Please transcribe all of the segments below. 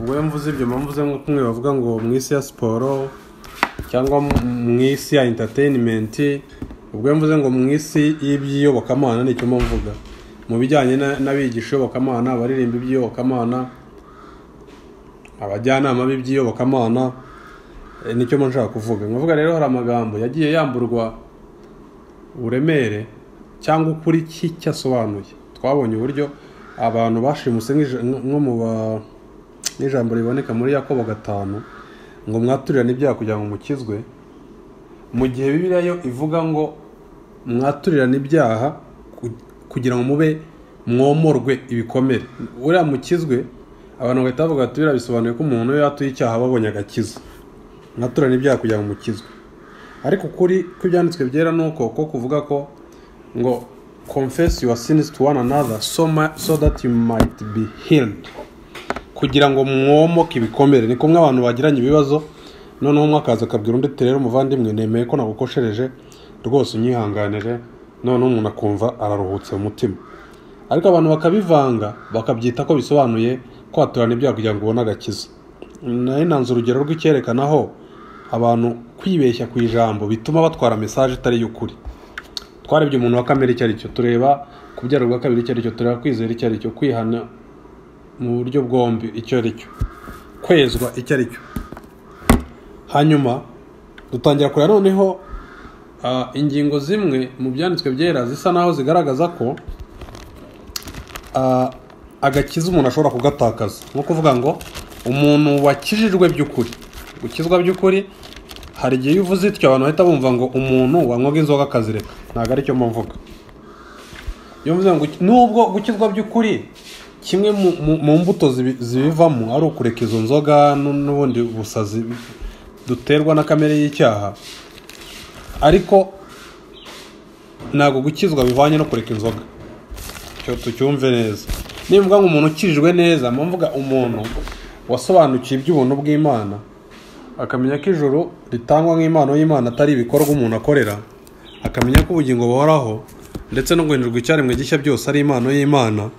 wowe mvuze ibyo mpamvu uze nk'uko umwe bavuga ngo mu isi ya siporo cyangwa mu isi ya entateyinimenti ubwo mvuze ngo mu isi y'iby'iyobokamana nicyo mba mvuga mu bijyanye n'abigisha iyobokamana abaririmba iby'iyobokamana abajyanama b'iby'iyobokamana nicyo mba nshaka kuvuga nkavuga rero hari amagambo yagiye yamburwa uburemere cyangwa ukuri k'icyo asobanuye twabonye uburyo abantu bashimuse nko mu ba n'ijambo riboneka muri yakobo gatanu ngo mwaturirane ibyaha kugira ngo mukizwe mu gihe bibiriya yo ivuga ngo mwaturirane ibyaha kugira ngo mube mwomorwe ibikomere uriya mukizwe abantu bahita bavuga bati biriya bisobanuye ko umuntu iyo yatuye icyaha ababonye agakiza mwaturane ibyaha kugira ngo mukizwe ariko ukuri kw'ibyanditswe byera ni uko ko kuvuga ko ngo confess your sins to one another so, ma- so that you might be healed kugira ngo mwomoke ibikomere ni kumwe abantu bagiranye ibibazo noneho umwe akaza akabwira undi ati rero umuvandimwe nemeye ko nagukoshereje rwose unyihanganire noneho umuntu akumva araruhutse mu mutima ariko abantu bakabivanga bakabyita ko bisobanuye kwaturana ibyaha kugira ngo ubone agakiza nayo nanze urugero rw'icyerekanaho abantu kwibeshya ku ijambo bituma batwara mesaje itari y'ukuri twarebye umuntu wa kamere icyo ari cyo tureba kubyara ubwa kabiri icyo ari cyo tureba kwizera icyo ari cyo kwihana mu buryo bwombi icyo ari cyo kwezwa icyo ari cyo hanyuma dutangira kureba noneho ah, ingingo zimwe mu byanditswe byera zisa naho zigaragaza ko ah, agakiza umuntu ashobora kugatakaza nko kuvuga ngo umuntu wakijijwe by'ukuri gukizwa by'ukuri hari igihe iyo uvuze ityo abantu bahita bumva ngo umuntu wanywaga inzoga akazireka ntabwo aricyo mvuga iyo mvuze ngo guki- nubwo gukizwa by'ukuri kimwe mu- mu- mu mbuto zibi- zibivamo ari ukureka izo nzoga nu- n'ubundi busazi duterwa na kamere y'icyaha ariko ntabwo gukizwa bivanye no kureka inzoga icyo tucyumve neza nimvuga ngo umuntu ukijijwe neza mba mvuga umuntu wasobanukiwe iby'ubuntu bw'imana akamenya ko ijoro ritangwa nk'impano y'imana atari ibikorwa umuntu akorera akamenya ko ubugingo buhoraho ndetse no guhindurirwa icyaremwe gishya byose ari impano y'imana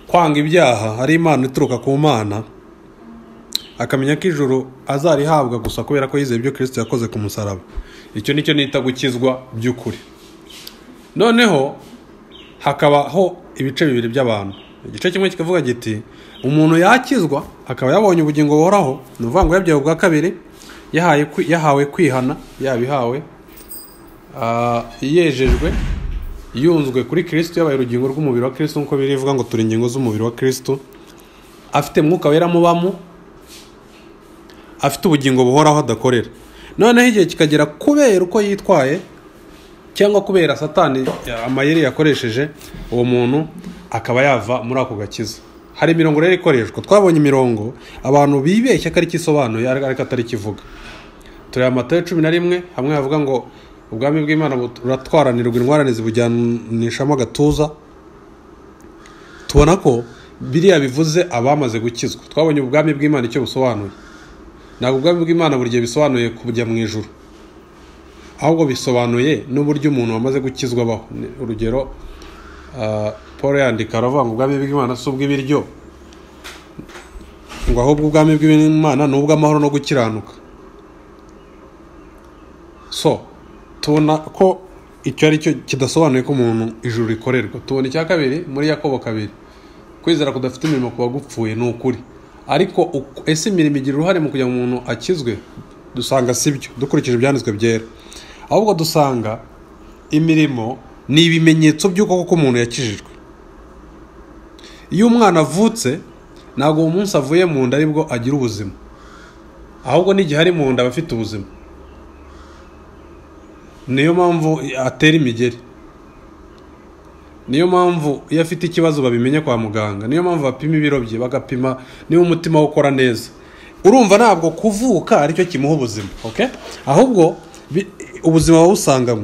kwanga ibyaha hari impano ituruka ku mana akamenya ko ijuru azarihabwa gusa kubera ko yizeye ibyo kirisito yakoze ku musaraba icyo nicyo nita gukizwa by'ukuri noneho hakabaho ibice bibiri by'abantu igice kimwe kikavuga giti umuntu yakizwa akaba yabonye ubugingo buhoraho ni ukuvuga ngo yabyawe ubwa kabiri yahaye kwi- yahawe kwihana yabihawe ah, yejejwe yunzwe kuri kirisito yabaye urugingo rw'umubiri wa kirisito nk'uko birivuga ngo turi ingingo z'umubiri wa kirisito afite mwuka wera mubamo afite ubugingo buhoraho adakorera noneho igihe kikagera kubera uko yitwaye cyangwa kubera satani amayeri yakoresheje uwo muntu akaba yava muri ako gakiza hari imirongo rero ikoreshwa twabonye imirongo abantu bibeshya ko ari cyo isobanuye ariko atari cyo ivuga tureba amatayo cumi na rimwe hamwe havuga ngo ubwami bw'imana buratwaranirwa ingorane zibujyanishamo agatuza tubona ko biriya bivuze abamaze gukizwa twabonye ubwami bw'imana icyo busobanuye ntabwo ubwami bw'imana buri gihe bisobanuye kujya mu ijuru ahubwo bisobanuye n'uburyo umuntu wamaze gukizwa abaho Ni- urugero ah, paul yandika aravuga ngo ubwami bw'imana si ubw'ibiryo ngo ahubwo ubwami bw'imana ni ubw'amahoro no gukiranuka so tubona ko icyo ari cyo kidasobanuye ko umuntu ijuru rikorerwa tubona icya kabiri muri yakobo kabiri kwizera kudafite imirimo ku bagupfuye ni ukuri ariko uku- ese imirimo igira uruhare mu kugira ngo umuntu akizwe dusanga si byo dukurikije ibyanditswe byera ahubwo dusanga imirimo ni ibimenyetso by'uko koko umuntu yakijijwe iyo umwana avutse ntabwo uwo munsi avuye mu nda aribwo agira ubuzima ahubwo n'igihe ari mu nda aba afite ubuzima niyo mpamvu atera imigeri niyo mpamvu iyo afite ikibazo babimenya kwa muganga niyo mpamvu bapima ibiro bye bagapima niba umutima we ukora neza urumva ntabwo kuvuka aricyo kimuha ubuzima okay? ahubwo bi- ubuzima bawusangamo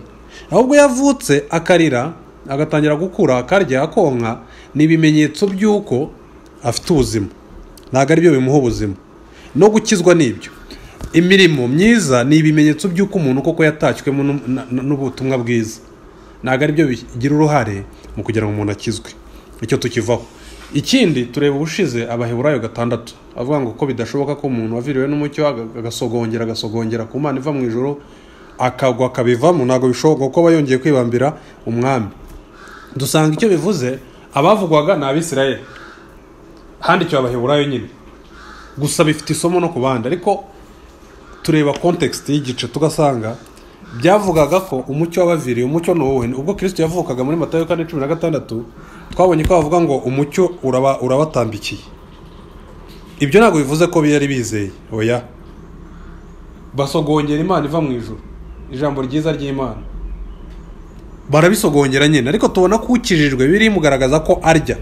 ahubwo yavutse akarira agatangira gukura akarya akonka ni ibimenyetso by'uko afite ubuzima ntabwo ari byo bimuha ubuzima no gukizwa nibyo imirimo myiza ni ibimenyetso by'uko umuntu koko yatashywe n'ubutumwa bwiza ntabwo ari byo bigira uruhare mu kugira ngo umuntu akizwe icyo tukivaho ikindi tureba ubushize abaheburayo gatandatu avuga ngo ko bidashoboka ko umuntu waviriwe n'umucyo agasogongera agasogongera ku mana iva mu ijoro akagwa akabivamo ntabwo bishoboka kuko aba yongeye kwibambira umwami dusanga icyo bivuze abavugwaga ni abisirayeli handikiwe abaheburayo nyine gusa bifite isomo no ku bandi ariko tureba kontekisiti y'igice tugasanga byavugaga ko umucyo wabaviriye umucyo ni wowe ubwo kirisiti yavukaga muri matayo kane cumi na gatandatu twabonye ko bavuga ngo umucyo uraba urabatambikiye ibyo ntabwo bivuze ko yari bizeye oya basogongera imana iva mu ijoro ijambo ryiza ry'imana barabisogongera nyine ariko tubona ko ukijijwe biri mugaragaza ko arya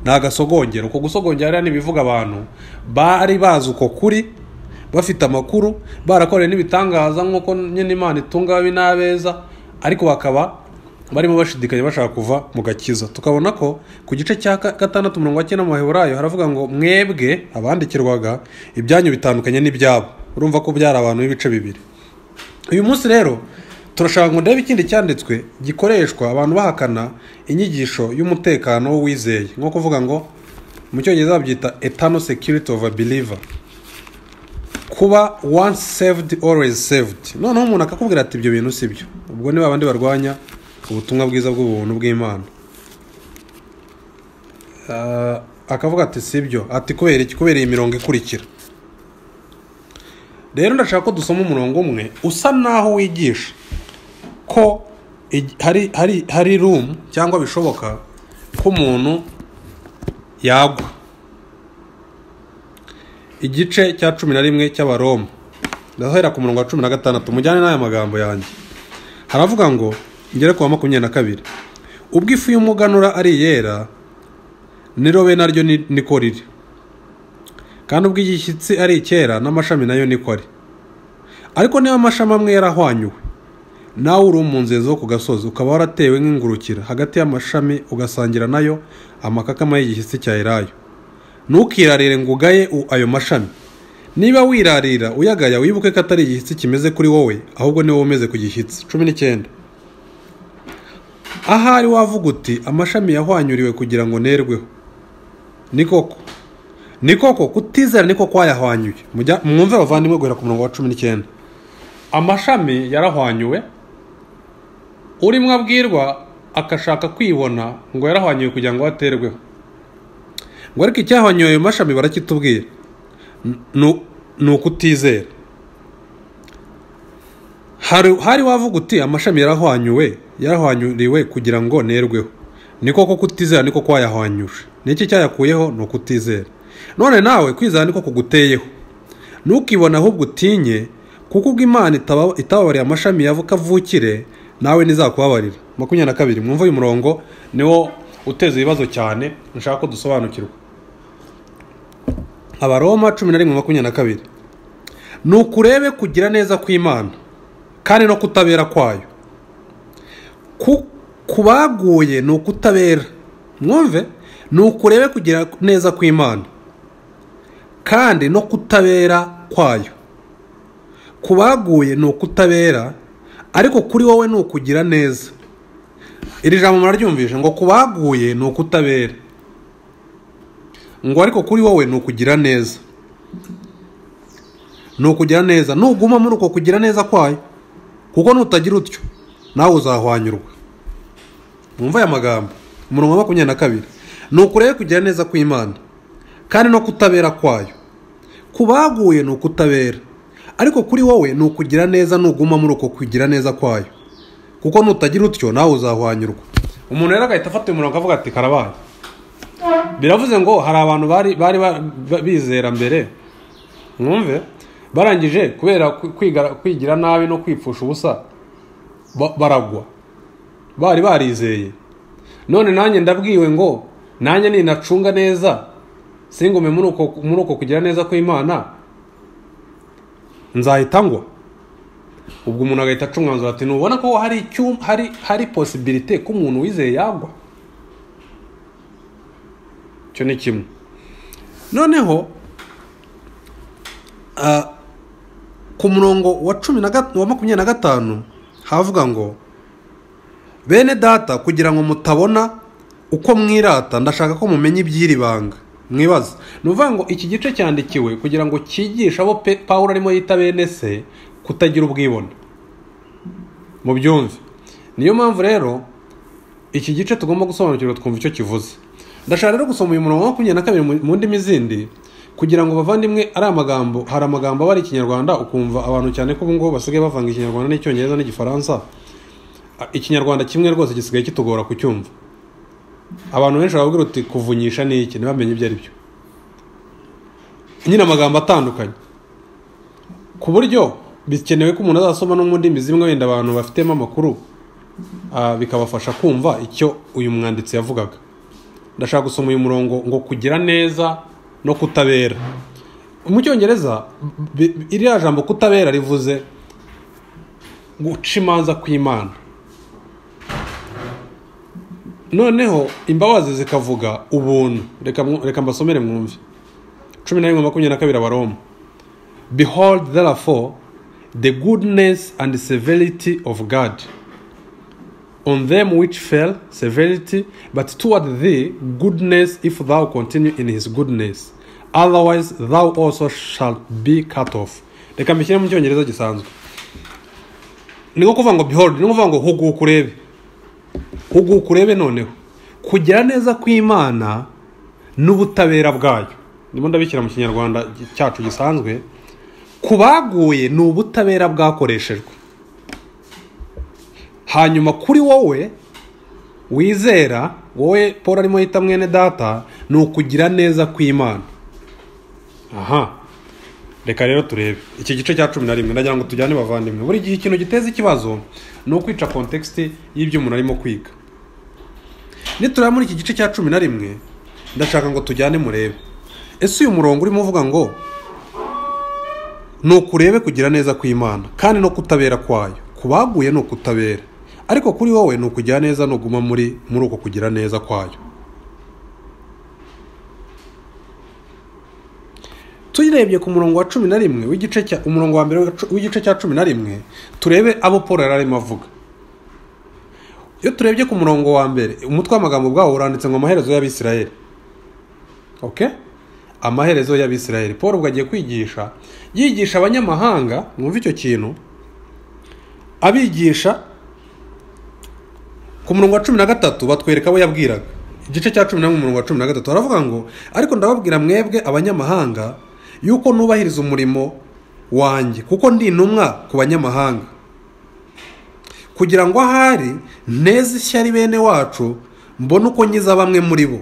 ni agasogongero uko gusogongera rero ni ibivuga abantu bari bazi uko kuri bafite amakuru barakoreye n'ibitangaza nk'uko nyine imana itunga ababi n'abeza ariko bakaba barimo bashidikanya bashaka kuva mu gakiza tukabona ko ku gice cya gatandatu mirongo icyenda mu baheburayo haravuga ngo mwebwe abandikirwaga ibyanyu bitandukanye n'ibyabo urumva ko byari abantu b'ibice bibiri uyu munsi rero turashaka ngo ndebe ikindi cyanditswe gikoreshwa abantu bahakana inyigisho y'umutekano w'uwizeye nko kuvuga ngo mu cyongereza babyita etano security of a believer kuba once saved always saved noneho umuntu akakubwira ati ibyo bintu si byo ubwo ni babandi barwanya ubutumwa bwiza bw'ubuntu bw'imana Ah, akavuga ati si byo ati kubera iki kubera iyi mirongo ikurikira rero ndashaka ko dusoma umurongo umwe usa naho wigisha ko ig- hari hari hari room cyangwa bishoboka ko umuntu yagwa igice cya cumi na rimwe cy'abaroma ndahera ku murongo wa cumi na gatandatu mujyane n'aya magambo yanjye haravuga ngo ngere ku wa makumyabiri na kabiri ubwo ifu y'umuganura ari iyera n'irobe naryo ni- niko riri kandi ubwo igishyitsi ari icyera n'amashami nayo niko ari ariko niba amashami amwe yarahwanyuwe nawe uri mu nzego zo ku gasozi ukaba waratewe nk'ingurukira hagati y'amashami ugasangira nayo amakakama y'igishyitsi cya elayo ntukirarire ngo ugaye u- ayo mashami niba wirarira uyagaya wibuke ko atari igishyitsi kimeze kuri wowe ahubwo ni wowe umeze ku gishyitsi cumi n'icyenda ahari wavuga uti amashami yahwanyuriwe kugira ngo nerweho ni koko ni koko kutizera niko kwayahwanyuye Mujya- mwumve abavandimwe guhera ku murongo wa cumi n'icyenda amashami yarahwanyuwe urimo abwirwa agashaka kwibona ngo yarahwanyuwe kugira ngo aterweho ngo ariko icyahwanyuye ayo mashami barakitubwira N- ni ukutizera hari hari wavuga uti amashami yarahwanyuwe yarahwanyuriwe kugira ngo nerweho ni koko kutizera niko kwayahwanyuje n'iki cyayakuyeho ni ukutizera none nawe kwizera niko kuguteyeho ntukibone ahubwo utinye kuko ubwo imana itaba- itababariye amashami yavuka avukire nawe ntizakubabarira makumyabiri na kabiri mwumva uyu murongo niwo uteza ibibazo cyane nshaka ko dusobanukirwa abaroma cumi na rimwe makumyabiri na kabiri ni ukurebe kugira neza kw'imana kandi no kutabera kwayo ku ku baguye ni ukutabera mwumve ni ukurebe kugira neza kw'imana kandi no kutabera kwayo ku baguye ni ukutabera ariko kuri wowe ni ukugira neza iri jambo muraryumvishe ngo ku baguye ni ukutabera ngo ariko kuri wowe ni ukugira neza ni ukugira neza nuguma muri uko kugira neza kwayo kuko nutagira utyo nawe uzahwanyurwa mwumva aya magambo umurongo wa makumyabiri na kabiri ni ukurebe kugira neza kw'imana kandi no kutabera kwayo ku baguye ni ukutabera ariko kuri wowe ni ukugira neza nuguma muri uko kugira neza kwayo kuko nutagira utyo nawe uzahwanyurwa umuntu rero agahita afata uyu murongo akavuga ati karabaye biravuze ngo hari abantu bari bari ba- ba- bizera mbere mwumve barangije kubera kwi- kwigara- kwigira nabi no kwipfusha ubusa ba- baragwa bari barizeye none nanjye ndabwiwe ngo nanjye ninacunga neza singume muri uko muri uko kugira neza kw'imana nzahita ngwa ubwo umuntu agahita aca umwanzuro ati ntubona ko hari icyum- hari hari posibilite ko umuntu wizeye yagwa icyo ni kimwe noneho ah, ku murongo wa cumi na gat- wa makumyabiri na gatanu havuga ngo bene data kugira ngo mutabona uko mwirata ndashaka ko mumenya iby'iri banga mwibaza ni ukuvuga ngo iki gice cyandikiwe kugira ngo cyigishe abo pe paul arimo yita bene se kutagira ubwibone mu byumve niyo mpamvu rero iki gice tugomba gusobanukirwa twumva icyo kivuze ndashaka rero gusoma uyu murongo wa makumyabiri na kabiri mu- mu ndimi zindi kugira ngo bavandimwe ari amagambo hari amagambo aba ari ikinyarwanda ukumva abantu cyane ko ubu ngubu basigaye bavanga ikinyarwanda n'icyongereza n'igifaransa A- ikinyarwanda kimwe rwose gisigaye kitugora kucyumva abantu benshi barabwira uti kuvunyisha ni iki ntibamenye ibyo ari byo nyine amagambo atandukanye ku buryo bikenewe ko umuntu azasoma no mu ndimi zimwe wenda abantu bafitemo amakuru ah, bikabafasha kumva icyo uyu mwanditsi yavugaga ndashaka gusoma uyu murongo ngo kugira neza no kutabera mu cyongereza bi- bi- iriya jambo kutabera rivuze guca imanza kw'imana noneho imbabazi zikavuga ubuntu reka mwu- reka mbasomere mwumve cumi na rimwe makumyabiri na kabiri abaroma behold therefore the goodness and severity of god on them which fell severity, but toward thee goodness, if thou continue in his goodness. Otherwise thou also shalt be cut off. Reka mbishyire mu cyongereza gisanzwe. Ni nko kuvuga ngo behold, ni nko kuvuga ngo huguka urebe. Huguka urebe noneho. Kugira neza kw'Imana n'ubutabera bwayo. Ndimo ndabishyira mu kinyarwanda cyacu gisanzwe. Kubaguye ni ubutabera bwakoreshejwe hanyuma kuri wowe wizera wowe paul arimo yita mwene data ni ukugira neza kw'imana aha reka rero turebe iki gice cya cumi na rimwe ndagira ngo tujyane bavandimwe buri gihe ikintu giteza ikibazo ni ukwica kontekisite y'ibyo umuntu arimo kwiga nitureba muri iki gice cya cumi na rimwe ndashaka ngo tujyane murebe ese uyu murongo urimo uvuga ngo ni ukurebe kugira neza kw'imana kandi no kutabera kwayo ku baguye ni ukutabera ariko kuri wowe ni ukugira neza nuguma muri muri uko kugira neza kwayo tuyirebye ku murongo wa cumi na rimwe w'igice cya umurongo wa mbere wa cu- w'igice cya cumi na rimwe turebe abo paul yari arimo avuga iyo turebye ku murongo wa mbere umutwe w'amagambo bwawo uranditse ngo amaherezo y'abisirayeli okay? amaherezo y'abisirayeli paul ubwo agiye kwigisha yigisha abanyamahanga mwumva icyo kintu abigisha ku murongo wa cumi na gatatu batwereka abo yabwiraga igice cya cumi na rimwe umurongo wa cumi na gatatu aravuga ngo ariko ndababwira mwebwe abanyamahanga yuko nubahiriza umurimo wanjye kuko ndi intumwa ku banyamahanga kugira ngo ahari nteze ishyari bene wacu mbone uko nkiza bamwe muri bo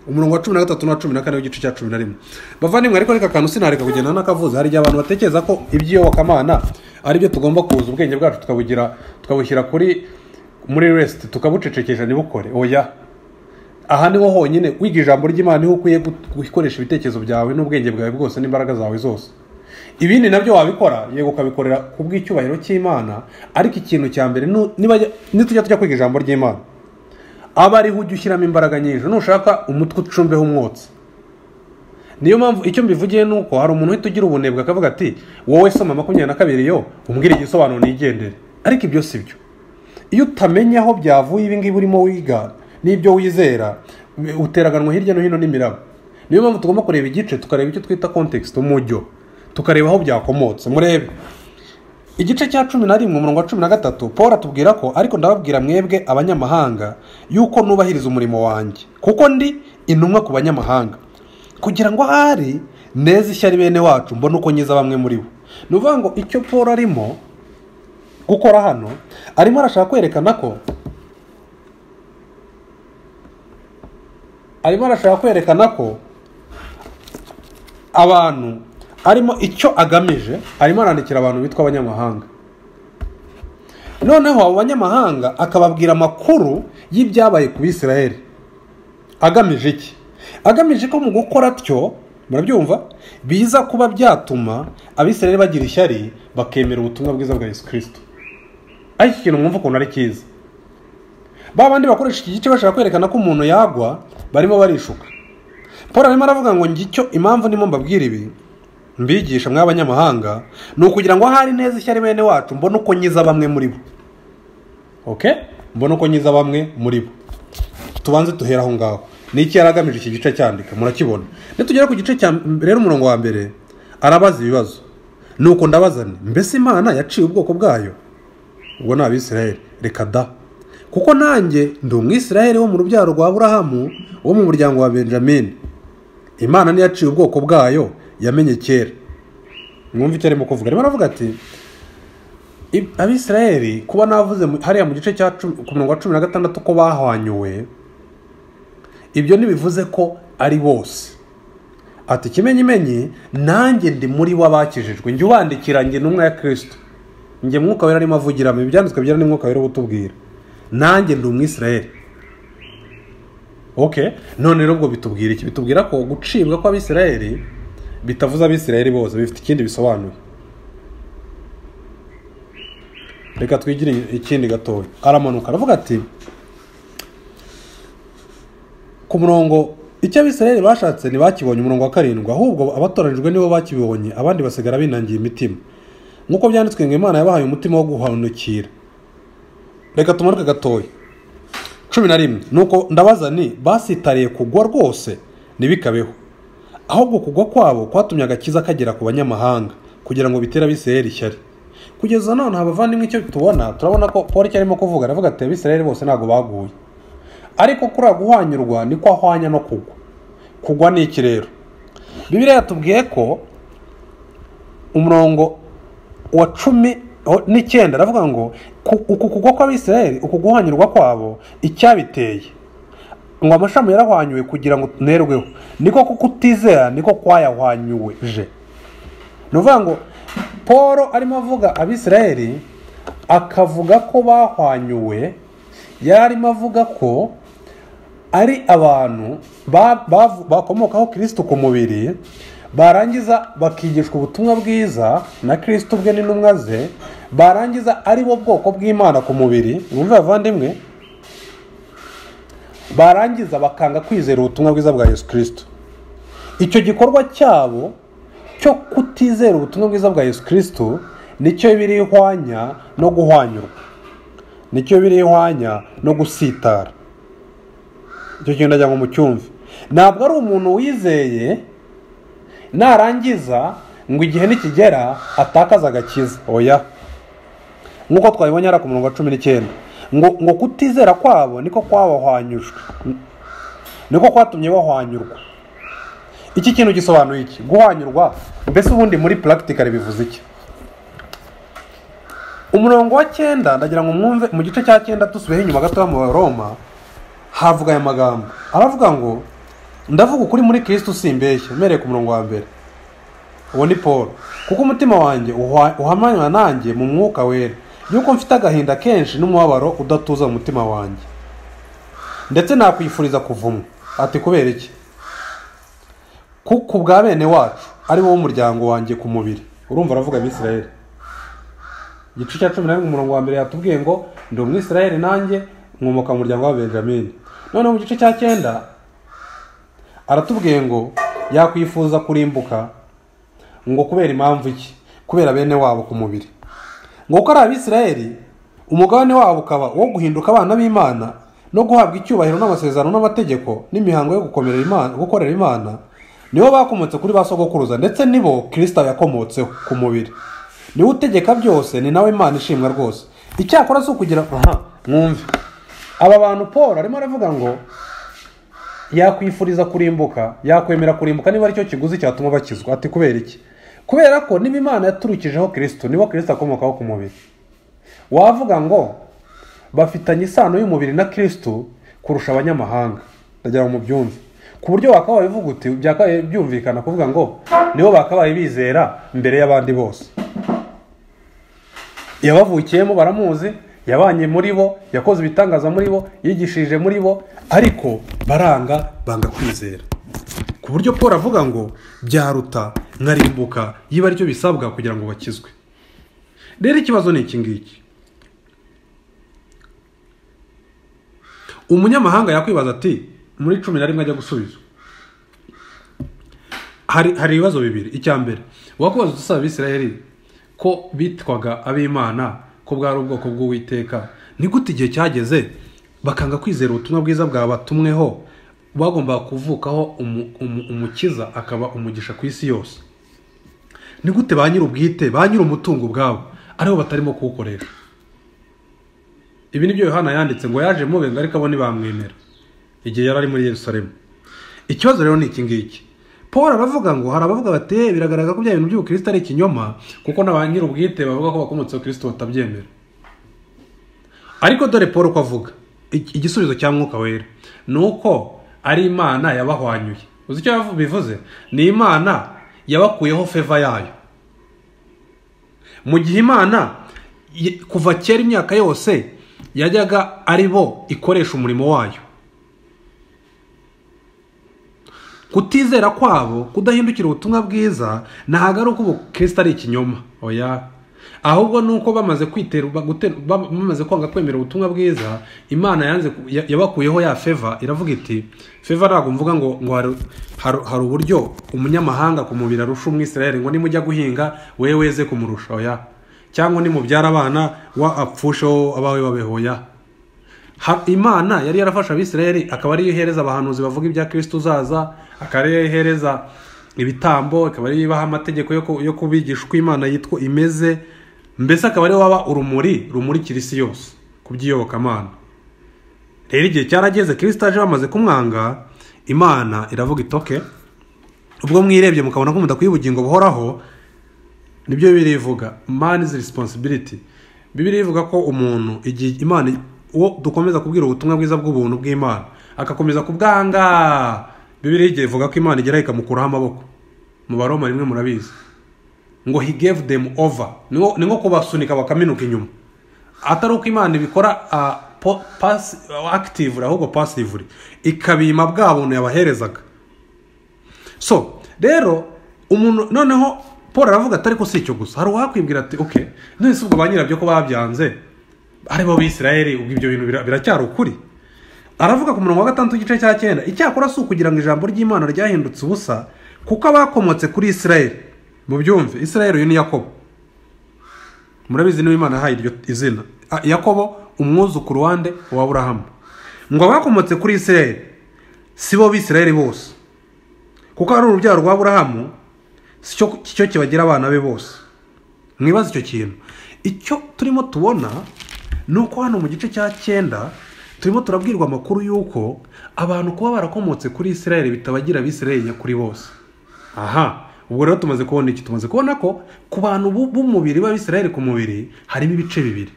umurongo wa cumi na gatatu n'uwa cumi na kane w'igice cya cumi na rimwe bavandimwe ariko reka akantu sinareka kugenda n'akavuze hari igihe abantu batekereza ko iby'iyobokamana ari byo tugomba kuza ubwenge bwacu tukabugira tukabushyira kuri muri resiti tukabucecekesha ntibukore oya aha niho honyine wiga ijambo ry'imana niho ukwiye gut- gukoresha ibitekerezo byawe n'ubwenge bwawe bwose n'imbaraga zawe zose ibindi nabyo wabikora yego ukabikorera ku bw'icyubahiro cy'imana ariko ikintu cya mbere nu- nibajya- nitujya tujya kwiga ijambo ry'imana aba ariho ujya ushyiramo imbaraga nyinshi nushaka umutwe ucumbeho umwotsi niyo mpamvu icyo mbivugiye ni uko hari umuntu uhita ugira ubunebwe akavuga ati wowe soma makumyabiri na kabiri yo umbwire igisobanuro nigendere ariko ibyo si byo iyo utamenya aho byavuye ibi ngibi urimo wiga n'ibyo wizera uteraganwa hirya no hino n'imiraba niyo mpamvu tugomba kureba igice tukareba icyo twita context umujyo tukareba aho byakomotse murebe igice cya cumi na rimwe umurongo wa cumi na gatatu paul atubwira ko ariko ndababwira mwebwe abanyamahanga yuko nubahiriza umurimo wanjye kuko ndi intumwa ku banyamahanga kugira ngo ahari neza ishyari bene wacu mbone uko nkiza bamwe muri bo ni ukuvuga ngo icyo paul arimo gukora hano arimo arashaka kwerekana ko arimo arashaka kwerekana ko abantu arimo icyo agamije arimo arandikira abantu bitwa abanyamahanga noneho abo banyamahanga akababwira amakuru y'ibyabaye ku bisirayeli agamije iki agamije ko mu gukora atyo murabyumva biza kuba byatuma abisirayeli bagira ishyari bakemera ubutumwa bwiza bwa yesu kirisito ariko iki kintu mwumva ukuntu ari cyiza ba bandi bakoresha iki gice bashaka kwerekana ko umuntu yagwa barimo barishuka paul arimo aravuga ngo ngicyo impamvu ndimo mbabwira ibi mbigisha mwe abanyamahanga ni ukugira ngo ahari neza ishyari bene wacu mbone uko nkiza bamwe muri bo oke mbona uko nyiza bamwe muri bo tubanze duhera aho ngaho ni iki yari agamije iki gice cyandika murakibona nitugera ku gice cya m- rero umurongo wa mbere arabaza ibibazo nuko ndabaza nti mbese imana yaciye ubwoko bwayo ubwo ni abisirayeli reka da kuko nanjye ndi umwisirayeli wo mu rubyaro rwa burahamu wo mu muryango wa benjamini imana niyo yaciye ubwoko bwayo yamenye kera mwumva icyo arimo kuvuga arimo aravuga ati I- abisirayeli kuba navuze mu- hariya mu gice cya cumi- ku murongo wa cumi na gatandatu ko bahwanyuwe ibyo ntibivuze ko ari bose ati ikimenyimenyi nanjye ndi muri bo abakijijwe njye ubandikira njye n'umwe ya kirisito njye mwuka wera arimo avugiramo ibyanditswe byera n'umwuka wera ubutubwira nanjye ndi umwisirayeli ok none rero ubwo bitubwira iki bitubwira ko gucibwa kw'abisirayeli bitavuze abisirayeli bose bifite ikindi bisobanuye reka twigire ikindi gatoya aramanuka aravuga ati ku murongo icyo abisirayeli bashatse ntibakibonye umurongo wa karindwi ahubwo abatoranijwe nibo bakibonye abandi basigara binangiye imitima nk'uko byanditswe ngo imana yabahaye umutima wo guhanukira reka tumanuke gatoya cumi na rimwe nuko ndabaza ni basitariye kugwa rwose ntibikabeho ahubwo kugwa kwabo kwatumye agakiza kagera ku banyamahanga kugira ngo bitere abisirayeli ishyari kugeza none abavandimwe icyo tubona turabona ko paul icyo arimo kuvuga aravuga ati abisirayeli bose ntabwo baguye ariko kuri ako guhwanyurwa niko ahwanya no kugwa kugwa ni iki rero bibiliya yatubwiye ko umurongo wa cumi o- n'icyenda aravuga ngo ku- uku kugwa kw'abisirayeli uku guhwanyurwa kwabo icyabiteye ngo amashami yarahwanyuwe kugira ngo tunerweho niko kukutizera niko kwayahwanyuwe je ni ukuvuga ngo paul arimo avuga abisirayeli akavuga ko bahwanyuwe yari arimo avuga ko ari abantu ba- bavu- bakomokaho kirisitu ku mubiri barangiza bakigishwa ubutumwa bwiza na kirisitu ubwe n'intumwa ze barangiza ari bo bwoko bw'imana ku mubiri mwumve bavandimwe barangiza bakanga kwizera ubutumwa bwiza bwa yesu kirisitu icyo gikorwa cyabo cyo kutizera ubutumwa bwiza bwa yesu kirisitu nicyo biri ihwanya no guhwanyurwa nicyo biri ihwanya no gusitara icyo kintu ndagira ngo mucyumve ntabwo ari umuntu wizeye narangiza ngo igihe nikigera atakaze agakiza oya nk'uko twabibonye hariya ku murongo wa cumi n'icyenda ngo ngo kutizera kwabo niko kwabahwanyujwe niko kwatumye bahwanyurwa iki kintu gisobanuye iki guhwanyurwa mbese ubundi muri puragitikari bivuze iki umurongo wa cyenda ndagira ngo mwumve mu gice cya cyenda dusubiyeho inyuma gatoya mu baroma havuga aya magambo aravuga ngo ndavuga ukuri muri kirisitu simbeshya mpereye ku murongo wa mbere uwo ni paul kuko umutima wanjye uhwa- uhamanywa nanjye mu mwuka wera yuko mfite agahinda kenshi n'umubabaro udatuza mu mutima wanjye ndetse nakwifuriza kuvumwa ati kubera iki ku ku bwa bene wacu ari wo w'umuryango wanjye ku mubiri urumva aravuga abisirayeli igice cya cumi na rimwe umurongo wa mbere yatubwiye ngo ndi umwisirayeli nanjye nkomoka mu muryango wa benjamini noneho mu gice cya cyenda aratubwiye ngo yakwifuza kurimbuka ngo kubera impamvu iki kubera bene wabo ku mubiri ngo kuko ari abisirayeli umugabane wabo ukaba uwo guhinduka abana b'imana no guhabwa icyubahiro n'amasezerano n'amategeko n'imihango yo gukomerera imana gukorera imana nibo bakomotse kuri ba sogokuruza ndetse nibo kirisita yakomotseho ku mubiri niwe utegeka byose ni nawe imana ishimwa rwose icyakora si ukugira aha mwumve aba bantu paul arimo aravuga ngo yakwifuriza kurimbuka yakwemera kurimbuka niba aricyo kiguzi cyatuma bakizwa ati kubera iki kubera ko niba imana yaturukijeho kirisito nibo kirisito akomokaho ku mubiri wavuga ngo bafitanye isano y'umubiri na kirisito kurusha abanyamahanga ndagira ngo mubyumve ku buryo wakabaye uvuga uti byakabaye byumvikana kuvuga ngo nibo bakabaye bizera mbere y'abandi bose yabavukiyemo baramuzi yabanye muri bo yakoze ibitangaza muri bo yigishije muri bo ariko baranga banga kwizera ku buryo paul avuga ngo byaruta nkarimbuka yiba aricyo bisabwa kugira ngo bakizwe rero ikibazo ni iki ngiki umunyamahanga yakwibaza ati muri cumi na rimwe ajya gusubizwa hari hari ibibazo bibiri icya mbere wakwibaza usaba abisirayeli ko bitwaga ab'imana ko bwari ubwoko bw'uwiteka ni gute igihe cyageze bakanga kwizera ubutumwa bwiza bwabatumweho bagombaga kuvukaho umu- umu- umukiza akaba umugisha ku isi yose ni gute ba nyir'ubwite ba nyir'umutungo ubwabo aribo batarimo kuwukoresha ibi ni byo yohana yanditse ngo yaje mubenga ariko abo ntibamwemera igihe yari ari muri yerusalemu ikibazo rero ni iki ngiki paul aravuga ngo hari abavuga bati "Eh, biragaragara ko bya bintu by'ubukristo ari ikinyoma kuko na ba nyir'ubwite bavuga ko bakomotseho kirisito batabyemera ariko dore paul uko avuga Ig- igisubizo cya mwuka wera ni uko ari imana yabahwanyuye uzi icyo yavu- bivuze ni imana yabakuyeho feva yayo mu gihe imana ye- kuva kera imyaka yose yajyaga ari bo ikoresha umurimo wayo kutizera kwabo kudahindukira ubutumwa bwiza ntabwo ari uko ubukristo ari ikinyoma oya ahubwo ni uko bamaze kwitera bagute- bam- bamaze kwanga kwemera ubutumwa bwiza imana yanze ku- ya- yabakuyeho ya feva iravuga iti feva ntabwo mvuga ngo ngo hari- hari- hari uburyo umunyamahanga ku mubiri arusha umwisirayeli ngo nimujya guhinga we weze kumurusha oya cyangwa nimubyara abana wa apfusheho abawe babeho oya Ha- imana yari yarafashe abisirayeli akaba ariyo ihereza abahanuzi bavuga ibya kristo uzaza akaba ariyo ihereza ibitambo akaba ariyo ibaha amategeko yo ku- yo kubigisha uko imana yitwa imeze mbese akaba ariyo waba urumuri rumurikira isi yose ku by'iyobokamana rero igihe cyarageze kristo aje bamaze kumwanga imana iravuga itoke ubwo mwirebye mukabona ko mudakwiye ubugingo buhoraho nibyo bibiri ivuga man's responsibility bibiri ivuga ko umuntu igihe imana uwo dukomeza kubwira ubutumwa bwiza bw'ubuntu bw'imana agakomeza kubwanga bibiri igihe ivuga ko imana igeraho ikamukuraho amaboko mu baroma rimwe murabizi ngo he gave them over ni nko- ni nko kubasunika bakaminuka inyuma atari uko imana ibikora ah, po- pass- active ahubwo passively ikabima bwa buntu yabaherezaga so rero umuntu noneho paul aravuga atari ko si icyo gusa hari uwakwibwira ati oke none si ubwo ba nyirabyo ko babyanze ari bo bisirayeli ubwo ibyo bintu bira- biracyari ukuri aravuga ku murongo wa gatandatu igice cya cyenda icyakora si ukugira ngo ijambo ry'imana ryahindutse ubusa kuko abakomotse kuri isirayeli mu byumve isirayeli uyu ni yakobo murabizi niba imana yahaye iryo izina Ah, yakobo umwuzukuru wande wa aburahamu ngo abakomotse kuri isirayeli si bo bisirayeli bose kuko ari urubyaro rwa burahamu si cyo cyo kibagira abana be bose mwibaze icyo kintu icyo turimo tubona ni uko hano mu gice cya cyenda turimo turabwirwa amakuru y'uko abantu kuba barakomotse kuri isirayeli bitabagira abisirayeli nyakuri bose aha ubwo rero tumaze kubona iki tumaze kubona ko ku bantu b'u- b'umubiri b'abisirayeli ku mubiri harimo ibice bibiri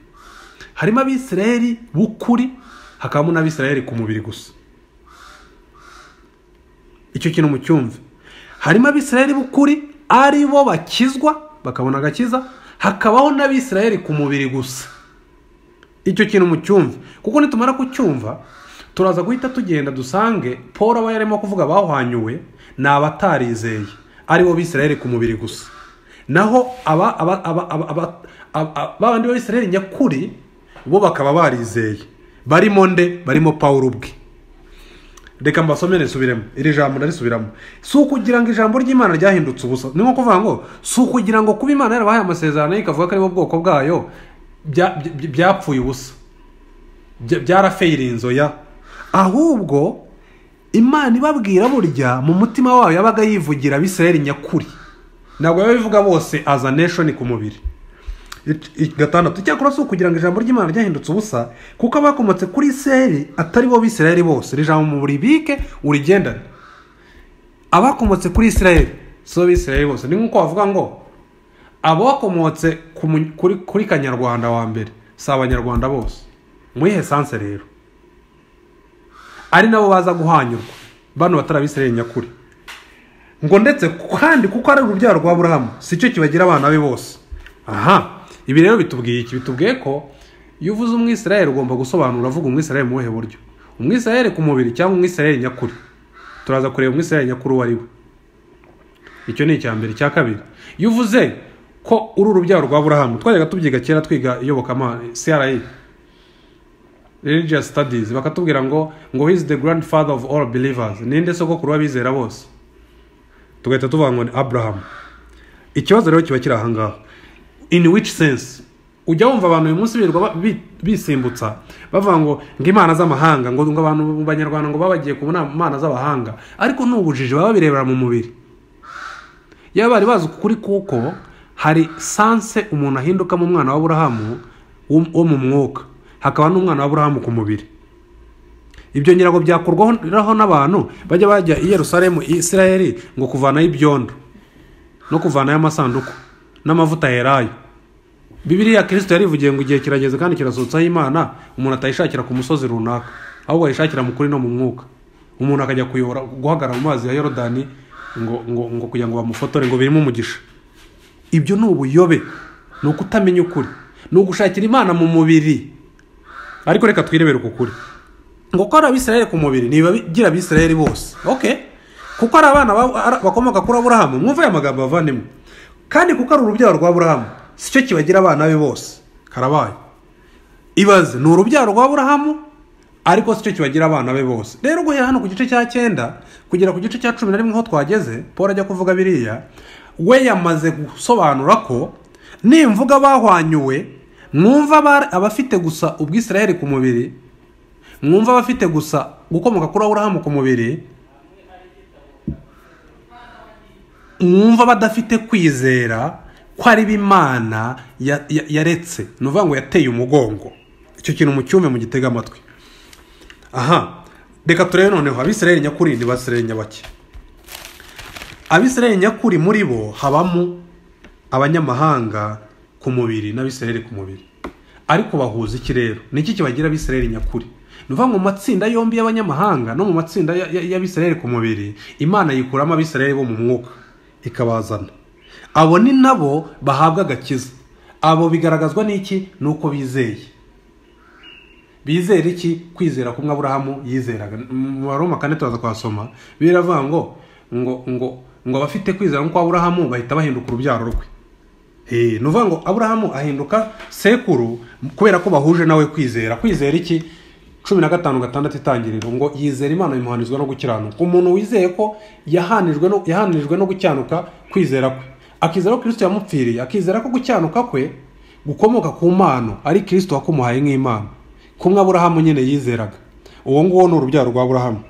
harimo abisirayeli b'ukuri hakabamo n'abisirayeli ku mubiri gusa icyo kintu mucyumve harimo abisirayeli b'ukuri ari bo bakizwa bakabona agakiza hakabaho n'abisirayeli ku mubiri gusa icyo kintu mucyumve kuko nitumara kucyumva turaza guhita tugenda dusange paul aba yarimo kuvuga bahwanyuwe ni abatarizeye ari bo bisirayeli ku mubiri gusa naho aba aba aba aba aba aba aba- babandi b'abisirayeli nyakuri bo bakaba barizeye barimo nde barimo paul ubwe reka mbasomere risubiremo iri jambo ndarisubiramo si ukugira ngo ijambo ry'imana ryahindutse ubusa ni nko kuvuga ngo si ukugira ngo kuba imana yarabahaye amasezerano ye ikavuga ko ari bo bwoko bwayo bya- bya- byapfuye ubusa Bya- byarafeyirinzo ya ahubwo imana ibabwira burya mu mutima wayo yabaga yivugira abisirayeli nyakuri ntabwo yabivuga bose aza nation ku mubiri Ik- gatandatu icyakora si ukugira ngo ijambo ry'imana ryahindutse ubusa kuko abakomotse kuri isirayeli atari bo bisirayeli bose iri jambo mu ribike urigendane abakomotse kuri isirayeli si bo bisirayeli bose ni nk'uko bavuga ngo abakomotse ku mu- kuri, kuri kanyarwanda wa mbere si abanyarwanda bose muri esanse rero ari nabo baza guhanyurwa bano batari abisirayeli nyakuri ngo ndetse kandi kuko ari urubyaro rwa burahamu si cyo kibagira abana be bose aha ibi rero bitubwiye iki bitubwiye ko iyo uvuze umwisirayeli ugomba gusobanura uvuga umwisirayeli mu buhe buryo umwisirayeli ku mubiri cyangwa umwisirayeli nyakuri turaza kureba umwisirayeli nyakuri uwo ari we icyo ni icya mbere icya kabiri iyo uvuze ko uri urubyaro rwa burahamu twajyaga tubyiga kera twiga iyobokamana cra religious studies bakatubwira ngo ngo he is the grandfather of all believers ninde sogokuru w'abizera bose tugahita tuvuga ngo ni abraham ikibazo rero kiba kiri ahangaha in which sense ujya wumva abantu uyu munsi birirwa ba- bi- bisimbutsa bavuga ngo ng'imana z'amahanga ngo ngo abantu mu banyarwanda ngo babagiye ku nama- mana z'abahanga ariko ni ubujiji baba babirebera mu mubiri iyo bari bazi ukuri kuko hari sanse umuntu ahindukamo umwana wa Aburahamu wo wo mu mwuka hakaba n'umwana wa Aburahamu ku mubiri ibyo nyirago byakorwaho n'abantu bajya bajya i yerusalemu i isirayeli ngo kuvanayo ibyondo no kuvanayo amasanduku n'amavuta yerayo bibiriya kirisito yarivugiye ngo igihe kirageze kandi kirasohotseho imana umuntu atayishakira ku musozi runaka ahubwo ayishakira mu kuri no mu mwuka umuntu akajya kuyobora guhagarara mu mazi ya yorodani ngo, ngo, ngo kugira ngo bamufotore ngo birimo umugisha ibyo ni ubuyobe ni ukutamenya ukuri ni ugushakira imana mu mubiri ariko reka twirebere uku kuri ngo ko ari abisirayeli ku mubiri niba bigira abisirayeli bose ok kuko ari abana ba- ara- bakomoka kuri aburahamu mwumve aya magambo bavandimwe kandi kuko ari urubyaro rwa aburahamu si cyo kibagira abana be bose karabaye ibaze ni urubyaro rwa aburahamu ariko si cyo kibagira abana be bose rero guhera hano ku gice cya cyenda kugera ku gice cya cumi na rimwe aho twageze paul ajya kuvuga biriya we yamaze gusobanura ko nimvuga bahwanyuwe mwumva abari- abafite gusa ubwisirayeli ku mubiri mwumva abafite gusa gukomoka kuri aburahamu ku mubiri mwumva badafite kwizera ko ari b'imana ya- ya- yaretse ni ukuvuga ngo yateye umugongo icyo kintu mu cyumve mu gitega amatwi aha reka turebe noneho abisirayeli nyakuri ni basirayeli nyabake abisirayeli nyakuri muri bo habamo abanyamahanga ku mubiri n'abisirayeli ku mubiri ariko bahuza iki rero ni iki kibagira abisirayeli nyakuri ni ukuvuga ngo mu matsinda yombi y'abanyamahanga no mu matsinda ya- ya- y'abisirayeli ku mubiri imana yikuramo abisirayeli bo mu mwuka ikabazana abo ni nabo bahabwa agakiza abo bigaragazwa n'iki ni uko bizeye bizera iki kwizera kumwe aburahamu yizeraga mu baroma kane turaza kuhasoma biravuga ngo ngo ngo ngo abafite kwizera nk'uko aburahamu bahita bahinduka urubyaro rwe Eh, ni ukuvuga ngo aburahamu ahinduka sekuru kubera ko bahuje nawe kwizera kwizera iki cumi na gatanu gatandatu itangiriro ngo yizera imana bimuhanizwa no gukiranuka umuntu wizeye ko yahanijwe no, yahanijwe no gukiranuka kwizera kwe akizera ko kristo yamupfiriye akizera ko gukiranuka kwe gukomoka ku mpano ari kristo wakumuhaye nk'impano kumwe aburahamu nyine yizeraga uwo nguwo ni urubyaro rwa aburahamu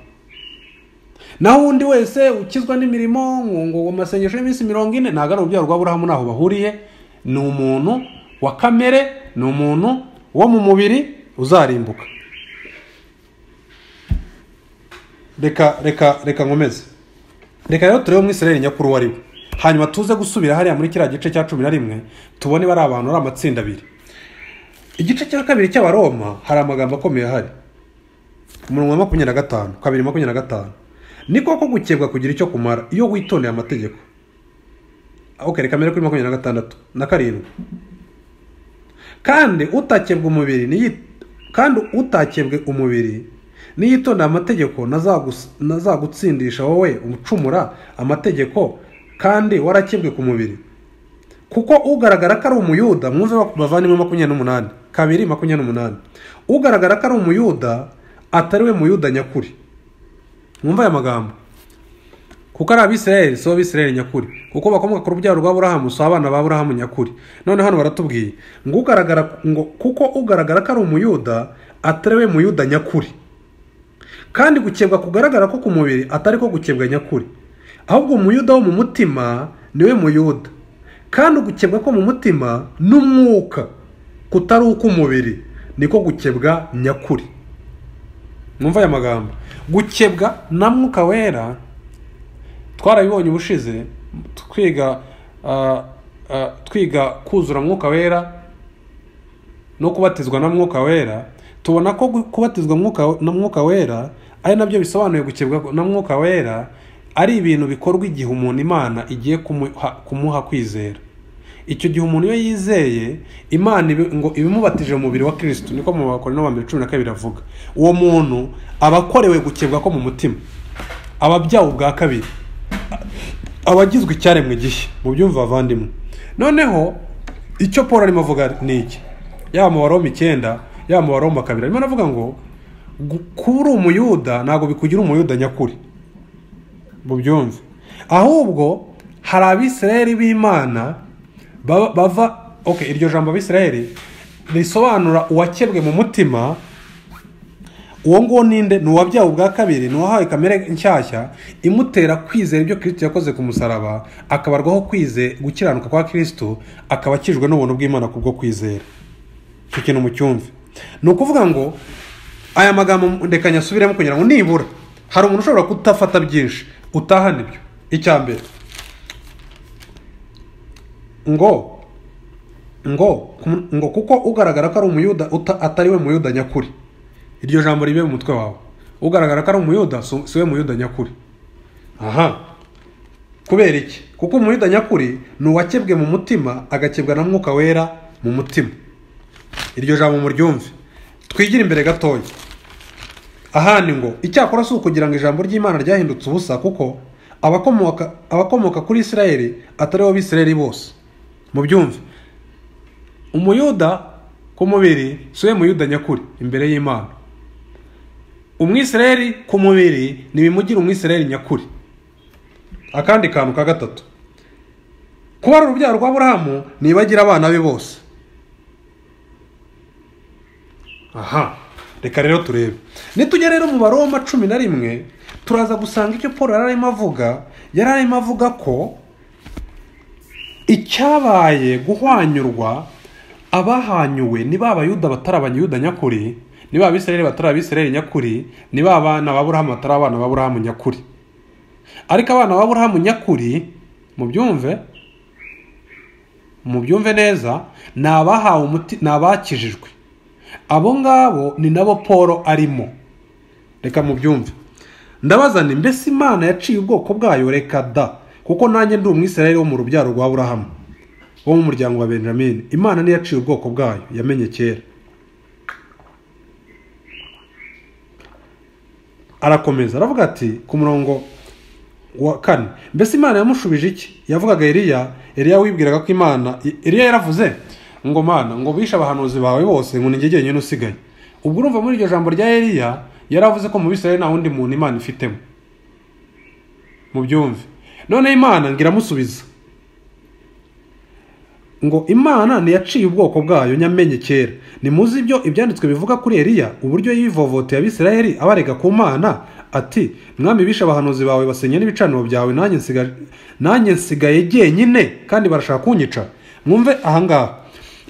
naho undi wese ukizwa n'imirimo ngo ngo amasengesho y'iminsi mirongo ine ntabwo ari urubyaro rwa burahamu ntaho bahuriye ni umuntu wa kamere ni umuntu wo mu mubiri uzarimbuka reka reka reka nkomeze reka rero turebe umwisirayeli nyakuri uwo ari we hanyuma tuze gusubira hariya muri kiriya gice cya cumi na rimwe tubone bari abantu ari amatsinda abiri igice cya kabiri cy'abaroma hari amagambo akomeye ahari umurongo wa makumyabiri na gatanu kabiri makumyabiri na gatanu ni koko gukebwa kugira icyo kumara iyo witondeye amategeko ok reka mbere kuri makumyabiri na gatandatu na karindwi kandi utakebwa umubiri niyi- kandi utakebwe umubiri niyitondera amategeko nazagus- nazagutsindisha wowe umucumura amategeko kandi warakebwe ku mubiri kuko ugaragara ko ari umuyuda mwumve bavandimwe makumyabiri n'umunani kabiri makumyabiri n'umunani ugaragara ko ari umuyuda atari we muyuda nyakuri mwumve aya magambo kuko ari abisirayeli si bo abisirayeli nyakuri kuko bakomoka ku rubyaro rwa burahamu si abana ba burahamu nyakuri none hano baratubwiye ngo ugaragara ngo kuko ugaragara ko ari umuyuda atari we muyuda nyakuri kandi gukebwa kugaragara ko ku mubiri atari ko gukebwa nyakuri ahubwo umuyuda wo mu mutima niwe muyuda kandi gukebwa ko mu mutima n'umwuka kutari uk'umubiri niko gukebwa nyakuri mwumva aya magambo gukebwa na mwuka wera twarabibonye ubushize twiga ah, ah, twiga kuzura mwuka wera no kubatizwa na mwuka wera tubona ko gu- kubatizwa Mwuka- na mwuka wera ari nabyo bisobanuye gukebwa na mwuka wera ari ibintu bikorwa igihe umuntu imana igiye kumuha, kumuha kwizera icyo gihe umuntu iyo yizeye imana ibi- ngo ibimubatije mu mubiri wa kristo niko mu bakora ba mbere cumi na kabiri avuga uwo muntu aba akorewe gukebwa ko mu mutima aba abyawe ubwa kabiri abagizwe icyaremwe gishya mu byumva bavandimwe noneho icyo paul arimo avuga ni iki yaba mu baroma icyenda yaba mu baroma kabiri arimo aravuga ngo gu- kuba uri umuyuda ntabwo bikugira umuyuda nyakuri mubyumve ahubwo hari abisirayeli b'imana baba- bava ok iryo jambo abisirayeli risobanura uwakebwe mu mutima uwo nguwo ninde ni uwabyawe ubwa kabiri ni uwahawe kamere nshyashya imutera kwizera ibyo kirisito yakoze ku musaraba akabarwaho kwize gukiranuka kwa kirisito akaba akijwe n'ubuntu bw'imana kubwo kwizera icyo kintu mucyumve ni ukuvuga ngo aya magambo reka nyasubiremo kugira ngo nibura hari umuntu ushobora kutafata byinshi utahana ibyo icya mbere ngo ngo ngo kuko ugaragara ko ari umuyuda uta- atari we muyuda nyakuri iryo jambo ribe mu mutwe wawe ugaragara ko ari umuyuda si si we muyuda nyakuri aha kubera iki kuko umuyuda nyakuri ni uwakebwe mu mutima agakebwa na mwuka wera mu mutima iryo jambo muryumve twigire imbere gatoya ahandi ngo icyakora si ukugira ngo ijambo ry'imana ryahindutse ubusa kuko abakomoka abakomoka kuri isirayeli atari bo bisirayeli bose mubyumve umuyuda ku mubiri si we muyuda nyakuri imbere y'imana umwisirayeli ku mubiri ntibimugira umwisirayeli nyakuri akandi kantu ka gatatu kuba ari urubyaro rwa burahamu ntibagira abana be bose aha reka rero turebe nitujya rero mu baroma cumi na rimwe turaza gusanga icyo paul yari arimo avuga yari arimo avuga ko icyabaye guhwanyurwa abahanyuwe ni ba bayuda batari abanyuda nyakuri ni ba bisirayeli batari abisirayeli nyakuri ni ba bana ba burahamu batari abana ba burahamu nyakuri ariko abana ba burahamu nyakuri mubyumve mubyumve neza ni abahawe umuti ni abakijijwe abo ngabo ni nabo paul arimo reka mubyumve ndabaza ni mbese imana yaciye ubwoko bwayo reka da kuko nanjye ndi umwisirayeli wo mu rubyaro rwa burahamu wo mu muryango wa benjamin imana niyo yaciye ubwoko bwayo yamenye kera arakomeza aravuga ati ku murongo wa kane mbese imana yamushubije iki yavugaga eliya eliya wibwiraga ko imana eliya yaravuze ngo mana ngo bishe abahanuzi bawe bose ngo ninjye jyenyine usigaye ubwo urumva muri iryo jambo rya eliya yaravuze ko mu bisirayeli nta wundi muntu imana ifitemo mubyumve noneho imana ngo iramusubiza ngo imana ntiyaciye ubwoko bwayo nyamenye kera nimuzi ibyo ibyanditswe bivuga kuri eliya uburyo yivovoteye abisirayeli abarega ku mana ati mwami bishe abahanuzi bawe basenye n'ibicaniro byawe nanjye nsiga- nanjye nsigaye jyenyine kandi barashaka kunyica mwumve ahangaha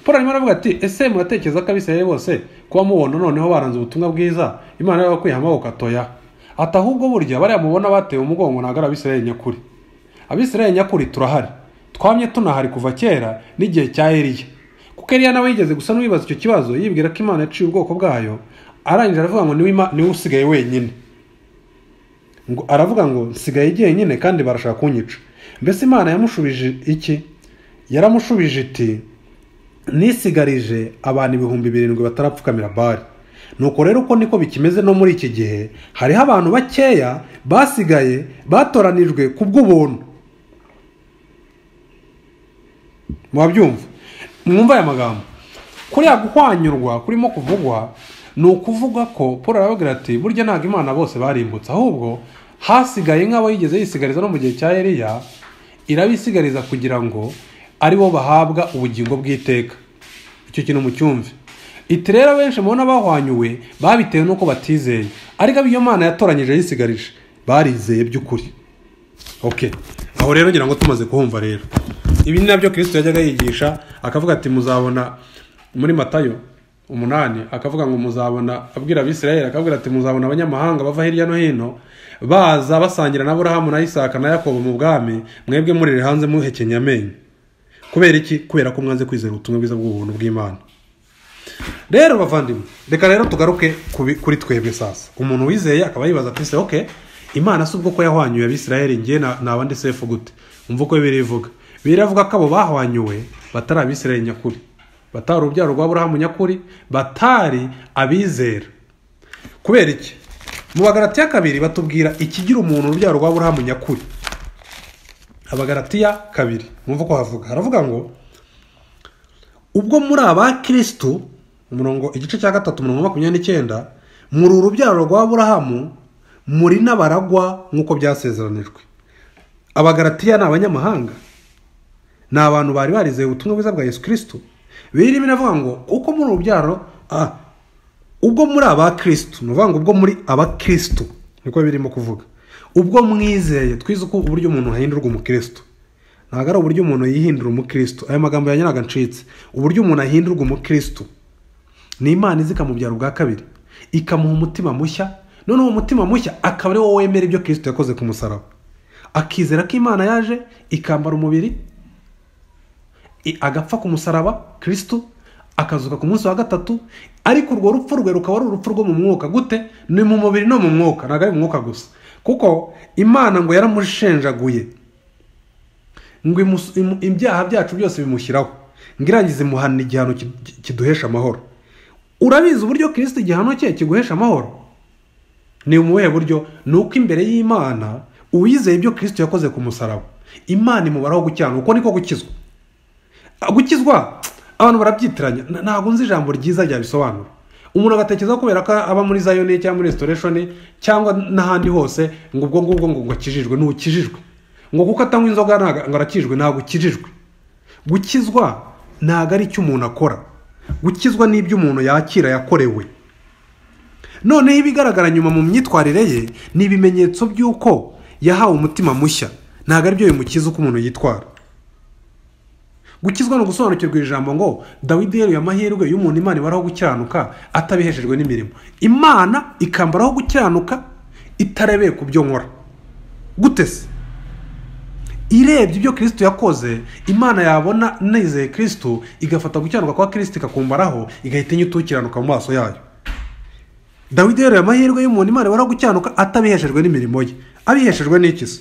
paul arimo aravuga ati ese muratekereza ko abisirayeli bose kuba mubona noneho baranze ubutumwa bwiza imana yabakwiye amaboko atoya ati ahubwo burya bariya mubona batewe umugongo ntabwo ari abisirayeli nyakuri abisirayeli nyakuri turahari twamye tunahari kuva kera n'igihe cya eliya kuko eliya nawe yigeze gusa n'uwibaza icyo kibazo yibwira ko imana yaciye ubwoko bwayo arangije aravuga ngo niwe Ima- niwe usigaye wenyine ngo aravuga ngo nsigaye jyenyine kandi barashaka kunyica mbese imana yamushubije iki yaramushubije iti nisigarije abantu ibihumbi birindwi batarapfukamira bari nuko rero uko niko bikimeze no muri iki gihe hariho abantu bakeya basigaye batoranijwe ku bw'ubuntu murabyumva mwumva aya magambo kuriya guhwanyurwa kurimo kuvugwa ni ukuvuga ko paul arababwira ati burya ntabwo imana bose barimbutse ahubwo hasigaye nk'abo yigeze yisigariza no mu gihe cya eliya irabisigariza kugira ngo aribo bahabwa ubugingo bw'iteka icyo kintu mucyumve iti rero benshi mubona bahwanyuwe babitewe n'uko batizeye ariko abo iyo mana yatoranyije yisigarije barizeye by'ukuri ok aho rero ngira ngo tumaze kuhumva rero ibi ni nabyo kirisito yajyaga yigisha akavuga ati muzabona muri matayo umunani akavuga ngo muzabona abwira abisirayeli akabwira ati muzabona abanyamahanga bava hirya no hino baza basangira na burahamu na isaka na yakobo mu bwami mwebwe murire hanze muhekenye amenyo kubera iki kubera ko mwanze kwizera ubutumwa bwiza bw'ubuntu bw'imana rero bavandimwe reka rero tugaruke ku bi- kuri twebwe sasa umuntu wizeye akaba yibaza ati se ok imana si ubwo ko yahwanyuye abisirayeli ngiye na- naba ndi sefu gute umva uko bibiri ivuga bibiri iravuga ko abo bahwanyuwe batari abisirayeli nyakuri batari urubyaro rwa burahamu nyakuri batari abizera kubera iki mu bagaratiya kabiri batubwira ikigira umuntu urubyaro rwa burahamu nyakuri abagaratiya kabiri mwumva uko havuga haravuga ngo ubwo muri aba kirisitu umurongo igice cya gatatu umurongo wa makumyabiri n'icyenda muri urubyaro rwa burahamu muri n'abaragwa nk'uko byasezeranijwe abagaratiya ni abanyamahanga ni abantu bari barizeye ubutumwa bwiza bwa yesu kirisitu birimo iravuga ngo uko muri urubyaro ah, ubwo muri aba kirisitu ni ukuvuga ngo ubwo muri aba kirisitu niko birimo kuvuga ubwo mwizeye twize uko uburyo umuntu ahindurwa umukirisitu ntabwo ari uburyo umuntu yihindura umukirisitu ayo magambo yanyuraga ncitse uburyo umuntu ahindurwa umukirisitu ni imana izi ikamubyara ubwa kabiri ikamuha umutima mushya noneho umutima mushya akaba ari wowe wemera ibyo kirisitu yakoze ku musaraba akizera ko imana yaje ikambara umubiri i- agapfa ku musaraba kirisitu akazuka ku munsi wa gatatu ariko urwo rupfu rwe rukaba ari urupfu rwo mu mwuka gute ni mu mubiri no mu mwuka ntabwo ari mu mwuka gusa kuko imana ngo yaramushenjaguye ngo imus- imu- ibyaha byacu byose bimushyiraho ngo irangize imuhana igihano ki- ki- kiduhesha amahoro urabizi uburyo kirisiti igihano cye kiguhesha amahoro ni ubuhe buryo ni uko imbere y'imana uwizeye ibyo kirisiti yakoze ku musaraba imana imubaraho gukiranuka uko niko gukizwa gukizwa abantu barabyitiranya N- ntabwo nzi ijambo ryiza ryabisobanura umuntu agatekereza ko kubera ko aba muri zayoni cyangwa muri restoration cyangwa n'ahandi hose ngo ubwo ngubwo ngo ngo akijijwe ntukijijwe ngo kuko atanywa inzoga ntago- ngo arakijijwe ntabwo ukijijwe gukizwa ntabwo ari icyo umuntu akora gukizwa n'ibyo umuntu yakira yakorewe noneho ibigaragara nyuma mu myitwarire ye ni ibimenyetso by'uko yahawe umutima mushya ntabwo ari byo bimukiza uko umuntu yitwara gukizwa ni ugusobanukirwa iri jambo ngo dawidi yeruye amahirwe y'umuntu imana ibaraho gukiranuka atabihejejwe n'imirimo imana ikambaraho gukiranuka itarebeye ku byo nkora gute se irebye ibyo kirisitu yakoze imana yabona nizeye kirisitu igafata gukiranuka kwa kirisitu ikakumbaraho igahita inyitukiranuka mu maso yayo dawidi yeruye amahirwe y'umuntu imana ibaraho gukiranuka atabiheshejwe n'imirimo ye abiheshejwe n'iki se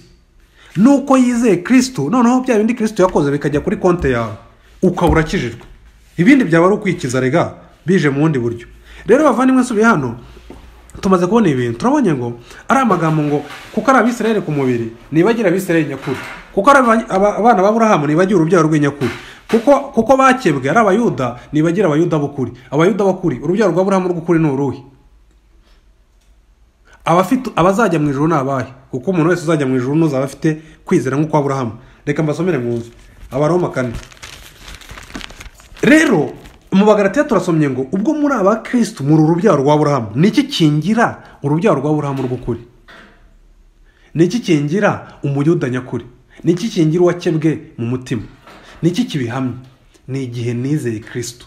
nuko yizeye kirisitu noneho bya bindi kirisitu yakoze bikajya kuri konti yawe ukaba urakijijwe ibindi byaba ari ukwikiza rega bije mu bundi buryo rero bavandimwe nsubiye hano tumaze kubona ibintu turabonye ngo ari amagambo ngo kuko ari abisirayeli ku mubiri nibagire abisirayeli nyakuri kuko ari aba- aba- abana b'aburahamu nibagire urubyaro rw'inyakuri kuko kuko bakebwe ari abayuda nibagire abayuda b'ukuri abayuda b'ukuri urubyaro rw'aburahamu rw'ukuri ni uruhe abafite abazajya mu ijuru ni abahe kuko umuntu wese uzajya mu ijuru n'uzaba afite kwizera nk'uko aburahamu reka mbasomere mwumve abaroma kane rero mu bagaratiya turasomye ngo ubwo muri aba kirisitu muri urubyaro rwa burahamu ni iki kingira urubyaro rwa burahamu rw'ukuri ni iki kingira umuyuda nyakuri ni iki kingira uwakebwe mu mutima ni iki kibihamya ni igihe nizeye kirisitu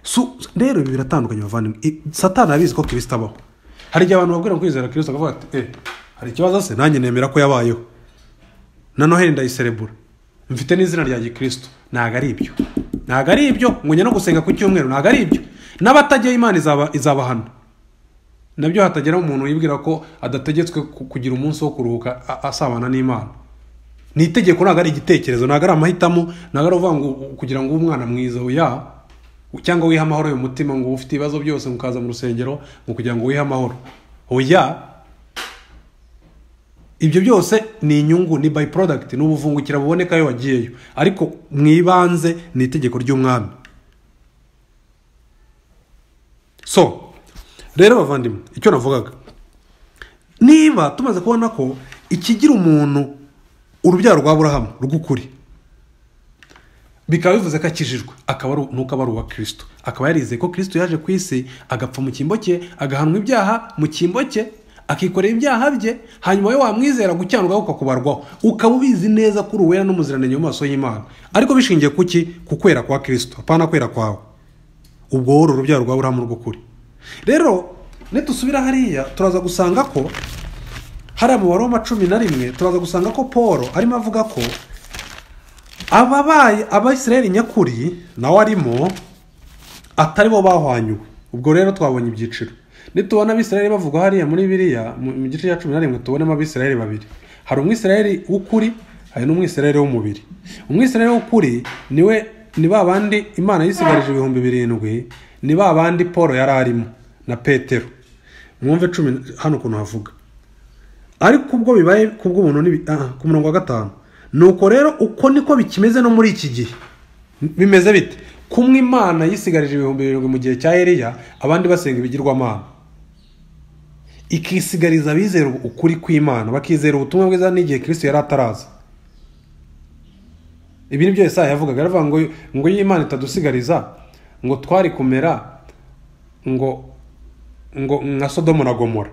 Su- rero ibi biratandukanye bavandimwe I- satani abizi ko kirisita abaho hari igihe abantu babwira ngo kwizera kirisita akavuga ati eh hari ikibazo se nanjye nemera ko yabayeho na noheli ndayiserebura mfite n'izina rya gikristo ntabwo ari ibyo ntabwo ari ibyo ngo njye no gusenga ku cyumweru ntabwo ari ibyo n'abatajyaho imana izaba izabahana nabyo hatageraho umuntu yibwira ko adategetswe ku- kugira umunsi wo kuruhuka a- asabana n'imana ni itegeko ntabwo ari igitekerezo ntabwo ari amahitamo ntabwo ari uvuga ngo kugira ngo ube umwana mwiza oya cyangwa wihe amahoro uyu mutima ngo ufite ibibazo byose ngo ukaza mu rusengero ngo kugira ngo wihe amahoro oya ibyo byose ni inyungu ni by product ni ubuvungukira buboneka iyo wagiyeyo ariko mu ibanze ni itegeko ry'umwami so rero bavandimwe icyo navugaga niba tumaze kubona ko ikigira umuntu urubyaro rwa burahamu rw'ukuri bikaba bivuze ko akijijwe akaba ari- nuko aba ari uwa kirisito akaba yarizeye ko kirisito yaje ku isi agapfa mu cyimbo cye agahanwa ibyaha mu cyimbo cye akikorera ibyaha bye hanyuma we wamwizera gukiranuka ukakubarwaho ukaba ubizi neza ko uri uwera n'umuziranenge mu maso y'imana ariko bishingiye ku ki ku kwera kwa kirisito apana kwera kwawe ubwo wowe uri urubyaro rwa burahamu rw'ukuri rero nidusubira hariya turaza gusanga ko hariya mu baroma cumi na rimwe turaza gusanga ko paul arimo avuga ko ababaye abayisiraheli nyakuri nawe arimo atari bo bahwanyuwe ubwo rero twabonye ibyiciro nitubona abisiraheli bavugwa hariya muri biriya mu mu gice cya cumi na rimwe tubonemo abisiraheli babiri hari umwisiraheli w'ukuri hari n'umwisiraheli w'umubiri umwisiraheli w'ukuri niwe ni ba bandi imana yisigarije ibihumbi birindwi ni ba bandi paul yari arimo na petero mwumve cumi na- hano ukuntu havuga ariko ubwo bibaye kubw'umuntu n'ibi- aha, ku murongo wa gatanu nuko rero uko niko bikimeze no muri iki gihe bimeze bite kumwe imana yisigarije ibihumbi birindwi mu gihe cya eliya abandi basenga ibigirwamana ikisigariza abizera ukuri kw'imana bakizera ubutumwa bwiza n'igihe kristo yari ataraza ibi ni byo Yesaya yavugaga aravuga ngo ngo iyo imana itadusigariza ngo twari kumera ngo ngo nka sodomo na gomora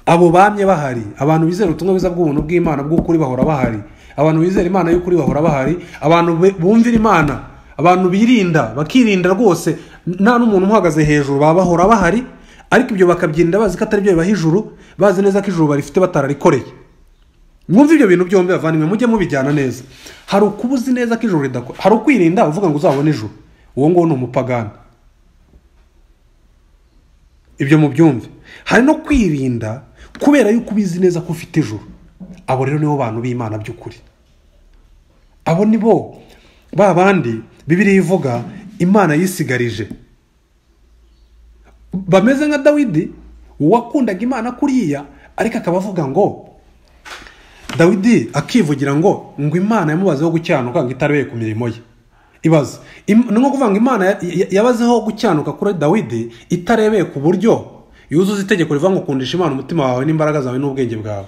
abo bamye bahari abantu bizera ubutumwa bwiza bw'ubuntu bw'imana bw'ukuri bahora bahari abantu bizera imana y'ukuri bahora bahari abantu be- bumvira imana abantu birinda bakirinda rwose nta n'umuntu umuhagaze hejuru baba bahora bahari ariko ibyo bakabyirinda bazi ko atari byo bibaha ijuru bazi neza ko ijuru barifite batararikoreye mwumve ibyo bintu byombi bavandimwe mujye mubijyana neza hari ukuba uzi neza ko ijoro ridakora hari ukwirinda uvuga ngo uzabone ijoro uwo nguwo ni umupagani ibyo mubyumve hari no kwirinda kubera yuko ubizi neza ko ufite ijoro abo rero nibo bantu b'imana by'ukuri abo ni bo ba bandi bibiriya ivuga imana yisigarije bameze nka dawidi wakundaga imana kuriya ariko akaba avuga ngo dawidi akivugira ngo ngo imana yamubazeho gukiranuka ngo itarebe ku mirimo ye ibaze Im- ni nko kuvuga ngo imana ya- ya- yabazeho gukiranuka kuri dawidi itarebeye ku buryo yuzuza itegeko rivuga ngo kundisha imana umutima wawe n'imbaraga zawe n'ubwenge bwawe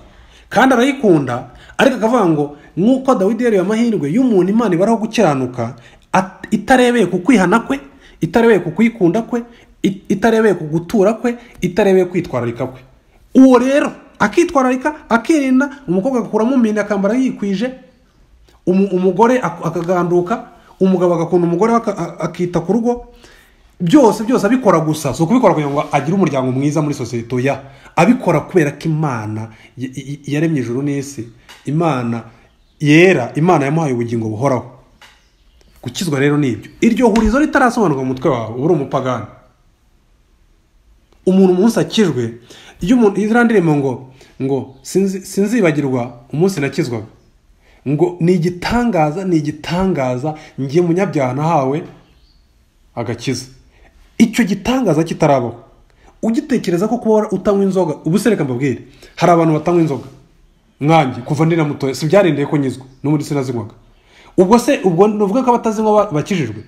kandi arayikunda ariko akavuga ngo nk'uko dawidi yareba amahirwe y'umuntu imana ibaraho gukiranuka at- itarebeye ku kwihana kwe itarebeye ku kwikunda kwe it- itarebeye ku gutura kwe itarebeye kwitwararika kwe uwo rero akitwararika akirinda umukobwa agakuramo mine akambara yikwije umu- umugore ak- akaganduka umugabo agakunda umugore we aka- a- akita ku rugo byose byose abikora gusa si ukubikora kugira ngo agire umuryango mwiza muri sosiyete oya abikora kubera ko imana y- y- yaremye ijuru n'isi imana yera imana yamuhaye ubugingo buhoraho gukizwa rero ni ibyo iryo hurizo ritarasobanurwa mu mutwe wawe uba uri umupagani umuntu umunsi akijwe iyo umuntu iziriya ndirimbo ngo ngo "Sinzi- sinzibagirwa umunsi nakizwaga ngo ni igitangaza ni igitangaza ngiye munyabyaha nahawe agakiza icyo gitangaza kitarabaho ugitekereza ko kuba utanywa inzoga ubu se reka mbabwire hari abantu batanywa inzoga nkanjye kuva ndira mutoya si byarindeye ko nyizwa n'ubundi sinazinywaga ubwo se ubwo nuvuga ko abatazinywa ba- bakijijwe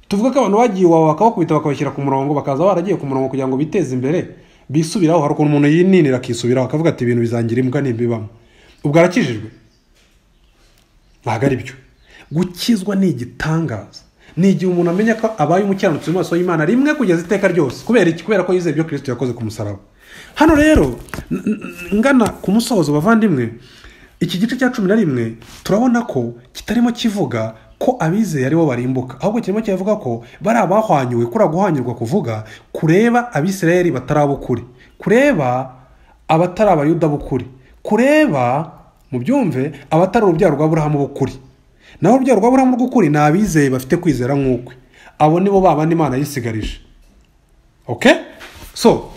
tuvuga ko abantu bagiye iwawe bakabakubita bakabashyira ku murongo bakaza baragiye ku murongo kugira ngo biteze imbere bisubiraho hari ukuntu umuntu yininira akisubiraho akavuga ati ibintu bizangira imbwa n'imbibamo ubwo arakijijwe ntabwo ari byo gukizwa ni igitangaza ni igihe umuntu amenya ko abaye umukiranutsi mu maso y'imana rimwe kugeza iteka ryose kubera iki kubera ko yizeye ibyo kirisito yakoze ku musaraba hano rero n- n- ngana ku musozo bavandimwe iki gice cya cumi na rimwe turabona ko kitarimo kivuga ko abizeye aribo barimbuka ahubwo kirimo kiravuga ko bari abahwanyuwe kuri guhwanyurwa kuvuga kureba abisirayeli bataraba ukuri kureba abatari abayuda b'ukuri kureba mu byumve abatari urubyaro rwa burahamu b'ukuri naho urubyaro rwa burahamu rw'ukuri ni abizeye bafite kwizera nk'ukwe abo nibo babandi imana yisigarije ok so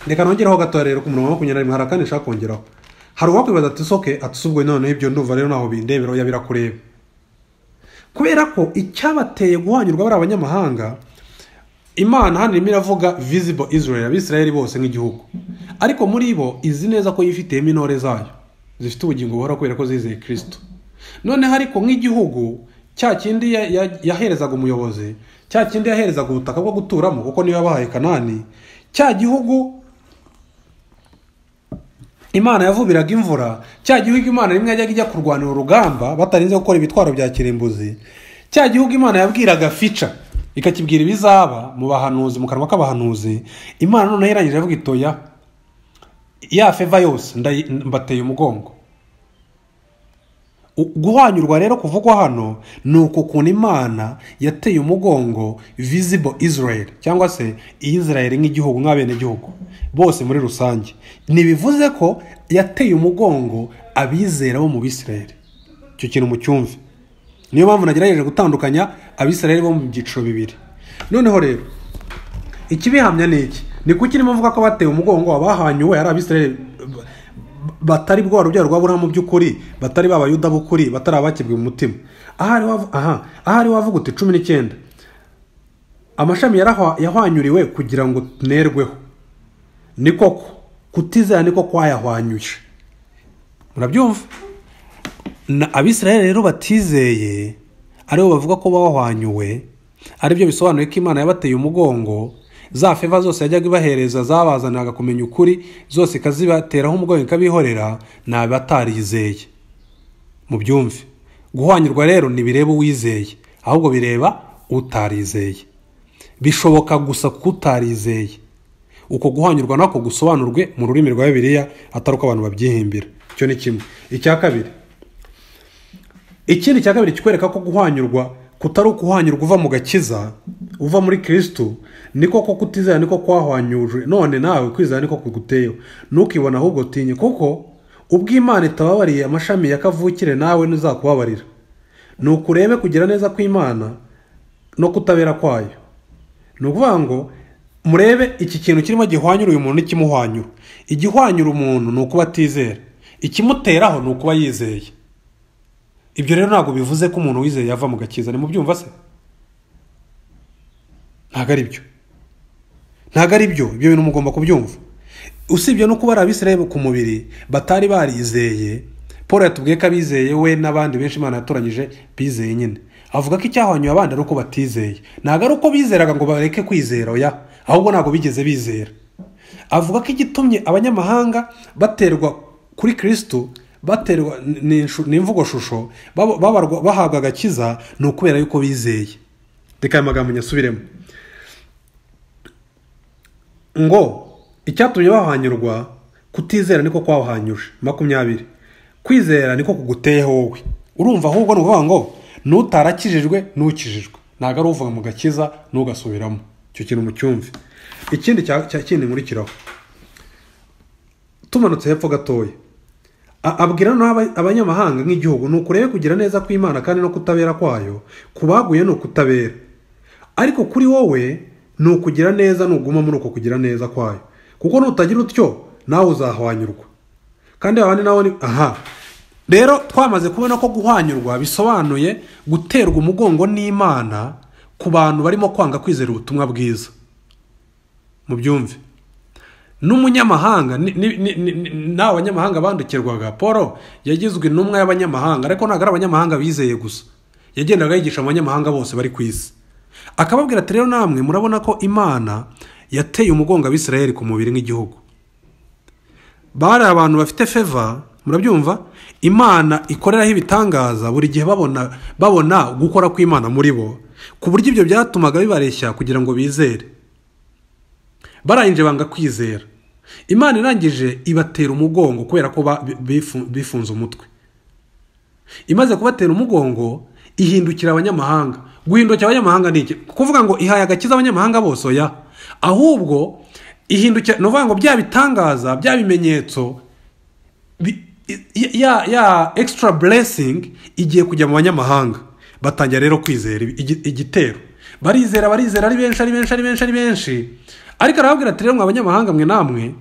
reka nongeraho gatoya rero ku murongo wa makumyabiri na rimwe hari akandi nshaka kongeraho hari uwakwibaza ati soke ati ubwo noneho ibyo ndumva rero ntaho bindebera oya birakureba kubera ko icyabateye guhanyurwa bari abanyamahanga imana hano irimo iravuga visible israel abisirayeli bose nk'igihugu ariko muri bo izi neza ko yifitiyemo intore zayo zifite ubugingo buhora kubera ko zizeye kristo noneho ariko nk'igihugu cya kindi ya- ya- yaherezaga umuyobozi cya kindi yaherezaga ubutaka bwo guturamo kuko niyo yabahaye kanani cya gihugu imana yavubiraga imvura cya gihugu imana rimwe yajyaga ijya kurwanira urugamba batarinze gukora ibitwaro bya kirimbuzi cya gihugu imana yabwiraga fica ikakibwira ibizaba mu bahanuzi mu kanwa k'abahanuzi imana noneho irangije avuga itoya ya feva yose ndayi- mbateye umugongo U- guhwanyurwa rero kuvugwa hano ni uku kuntu imana yateye umugongo visible israel cyangwa se israel nk'igihugu nk'abenegihugu bose muri rusange ntibivuze ko yateye umugongo abizera bo mu bisirayeli icyo kintu mucyumve niyo mpamvu nagerageje gutandukanya abisirayeli bo mu byiciro bibiri noneho rero ikibihamya ni iki ni kuki irimo avuga ko batewe umugongo abahanyuwe ari abisirayeli b- batari bwa rubyaro rwa burahamu by'ukuri batari b'abayuda b'ukuri batari abakibwe mu mutima ahari wavu- aha ahari wavuga uti cumi n'icyenda amashami yarahwa- yahwanyuriwe kugira ngo tunerweho ni koko kutizera niko kwayahwanyuje murabyumva na abisirayeli rero batizeye aribo bavuga ko bahwanyuwe aribyo bisobanuye ko imana yabateye umugongo za feva zose yajyaga ibahereza zabazanaga kumenya ukuri zose ikazibateraho umugongo ikabihorera ni abatarizeye mubyumve guhwanyurwa rero ntibireba uwizeye ahubwo bireba utarizeye bishoboka gusa kutarizeye uko guhanyurwa nako gusobanurwe mu rurimi rwa bibiliya atari uko abantu babyihimbira icyo ni kimwe icya kabiri ikindi cya kabiri kikwereka ko guhwanyurwa kutari ukuhwanyurwa uva mu gakiza uva muri kirisitu niko ko kutizera niko kwahwanyuje none nawe kwizera niko kuguteyeho ntukibona ahubwo tinye kuko ubwo imana itababariye amashami ya kavukire nawe ntizakubabarira ni ukurebe kugira neza kw'imana no kutabera kwayo ni ukuvuga ngo murebe iki kintu kirimo gihwanyura uyu muntu n'ikimuhwanyura igihwanyura umuntu ni ukuba atizera ikimuteraho ni ukuba yizeye ibyo rero ntabwo bivuze ko umuntu wizeye yava mu gakiza ni mu byumva se ntabwo ari byo ntabwo ari byo ibyo bintu mugomba kubyumva usibye no kuba ari abisirayeli ku mubiri batari barizeye paul yatubwiye ko abizeye we n'abandi benshi imana yatoranyije bizeye nyine avuga ko icyahwanyuye abandi ari uko batizeye ntabwo ari uko bizeraga ngo bareke kwizera oya ahubwo ntabwo bigeze bizera avuga ko igitumye abanyamahanga baterwa kuri kirisitu baterwa ni imvugo shusho bahabwa agakiza ni ukubera yuko bizeye reka aya magambo nyasubiremo ngo icyatumye bahanyurwa kutizera niko kwahanyuje makumyabiri kwizera niko kuguteyeho wowe urumva ahubwo ni ukuvuga ngo n'utarakijijwe n'ukijijwe ntabwo ari uvuga mu gakiza n'ugasubiramo icyo kintu mu cyumve ikindi cya kindi nkurikiraho tumanutse hepfo gatoya abwira abanyamahanga nk'igihugu ni ukurebe kugira neza kw'imana kandi no kutabera kwayo kubaguye ni ukutabera ariko kuri wowe ni ukugira neza nuguma muri uko kugira neza kwayo kuko nutagira utyo nawe uzahwanyurwa kandi abandi nawe ni aha rero twamaze kubona ko guhwanyurwa bisobanuye guterwa umugongo n'imana ku bantu barimo kwanga kwizera ubutumwa bwiza mu byumve n'umunyamahanga nta banyamahanga bandukirwaga paul yagizwe intumwa y'abanyamahanga ariko ntabwo ari abanyamahanga bizeye gusa yagendaga yigisha abanyamahanga bose bari ku isi akababwira ati rero namwe murabona ko imana yateye umugongo abisirayeli ku mubiri nk'igihugu bari abantu bafite feva murabyumva imana ikoreraho ibitangaza buri gihe babona babona gukora kw'imana muri bo ku buryo ibyo byatumaga bibareshya kugira ngo bizere barangije banga kwizera imana irangije ibatera umugongo kubera ko bifunze umutwe imaze kubatera umugongo ihindukira abanyamahanga guhindukira abanyamahanga ni iki kuvuga ngo ihaye agakiza abanyamahanga bose oya ahubwo ihindukira ni ukuvuga ngo bya bitangaza bya bimenyetso ya ya extra blessing igiye kujya mu banyamahanga batangira rero kwizera igitero barizera barizera ari benshi ari benshi ari benshi ari benshi ariko arababwira ati rero mwa banyamahanga mwe namwe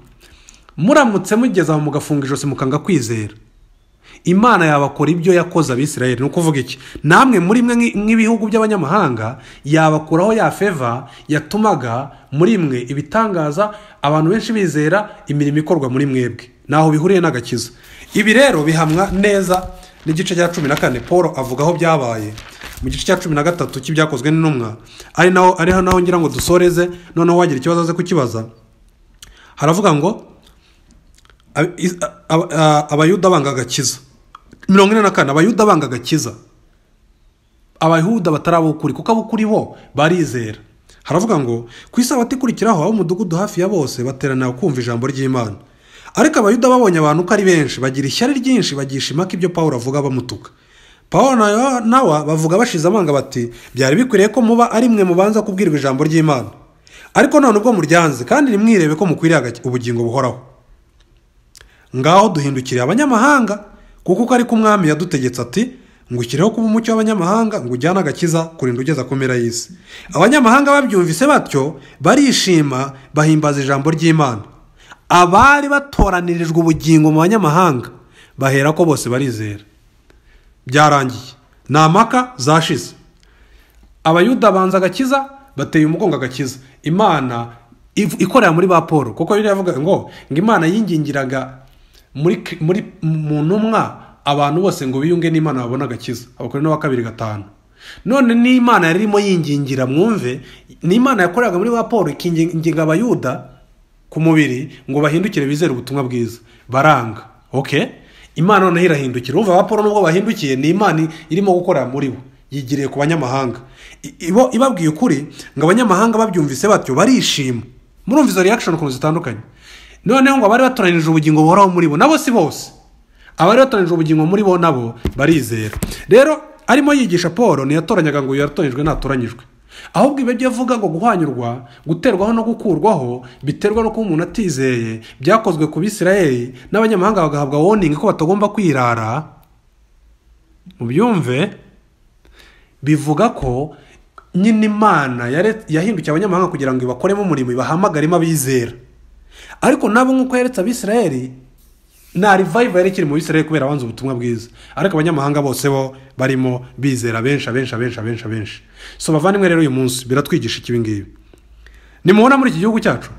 muramutse mugeze aho mugafunga ijosi mukanga kwizera imana yabakora ibyo yakoze abisirayeli ni ukuvuga iki namwe muri mwe nk'ibihugu by'abanyamahanga yabakuraho ya feva yatumaga muri mwe ibitangaza abantu benshi bizera imirimo ikorwa muri mwebwe ntaho bihuriye n'agakiza ibi rero bihamwa neza n'igice cya cumi na kane paul avuga aho byabaye mu gice cya cumi na gatatu cy'ibyakozwe n'intumwa ari naho ariho naho ngira ngo dusoreze noneho wagira ikibazo aze kukibaza haravuga ngo abayuda banga agakiza mirongo ine na kane abayuda banga agakiza abayuda batari abukuri kuko abukuri bo barizera haravuga ngo ku isabato ikurikiraho ab'umudugudu hafi ya bose baterana kumva ijambo ry'imana ariko abayuda babonye abantu uko ari benshi bagira ishyari ryinshi bagisha impaka ibyo paul avuga bamutuka paul nawe bavuga bashize amanga bati byari bikwiriye ko muba ari mwe mubanza kubwirwa ijambo ry'imana ariko none ubwo muryanze kandi nimwirebe ko mukwiriye ubugingo buhoraho ngaho duhindukiriye abanyamahanga kuko uko ari umwami yadutegetse ati ngo ukireho kuba umucyo w'abanyamahanga ngo ujyane agakiza kurinda ugeza ku mpera y'isi abanyamahanga babyumvise batyo barishima bahimbaza ijambo ry'imana abari batoranirijwe ubugingo mu banyamahanga bahera ko bose barizera byarangiye ni amaka zashize abayuda banza agakiza bateye umugongo agakiza imana ikorera muri ba paul kuko yari yavuga ngo ngo imana yingingiraga muri mu ntumwa abantu bose ngo biyunge n'imana babone agakiza abakora n'uwa kabiri gatanu none n'imana yari irimo yingingira mwumve ni imana yakoreraga muri ba paul ikinginga abayuda ku mubiri ngo bahindukire bizere ubutumwa bwiza baranga oke imana noneho irahindukira uva ba paul nubwo bahindukiye ni imana irimo gukorera muri bo yigiriye ku banyamahanga I- ibo- ibabwiye ukuri ngo abanyamahanga babyumvise batyo barishima murumva izo reaction ukuntu zitandukanye noneho ngo abari batoranije ubugingo buhoraho muri bo nabo si bose abari batoranije ubugingo muri bo nabo barizera rero arimo yigisha paul ntiyatoranyaga ngo uyu yaratoranyijwe ntatoranyijwe ahubwo ibi byo avuga ngo guhwanyurwa guterwaho no gukurwaho biterwa no kuba umuntu atizeye byakozwe ku bisirayeri n'abanyamahanga bagahabwa warning ko batagomba kwirara mubyumve bivuga ko nyine imana yare- yahindukiye abanyamahanga kugira ngo ibakoremo umurimo ibahamagaremo abizera ariko nabo nk'uko yeretse abisirayeri nta revival yari ikiri mu bisirayeri kubera abanza ubutumwa bwiza ariko abanyamahanga bose bo barimo bizera benshi abenshi abenshi abenshi abenshi so bavandimwe rero uyu munsi biratwigisha iki ibi ngibi nimubona muri iki gihugu cyacu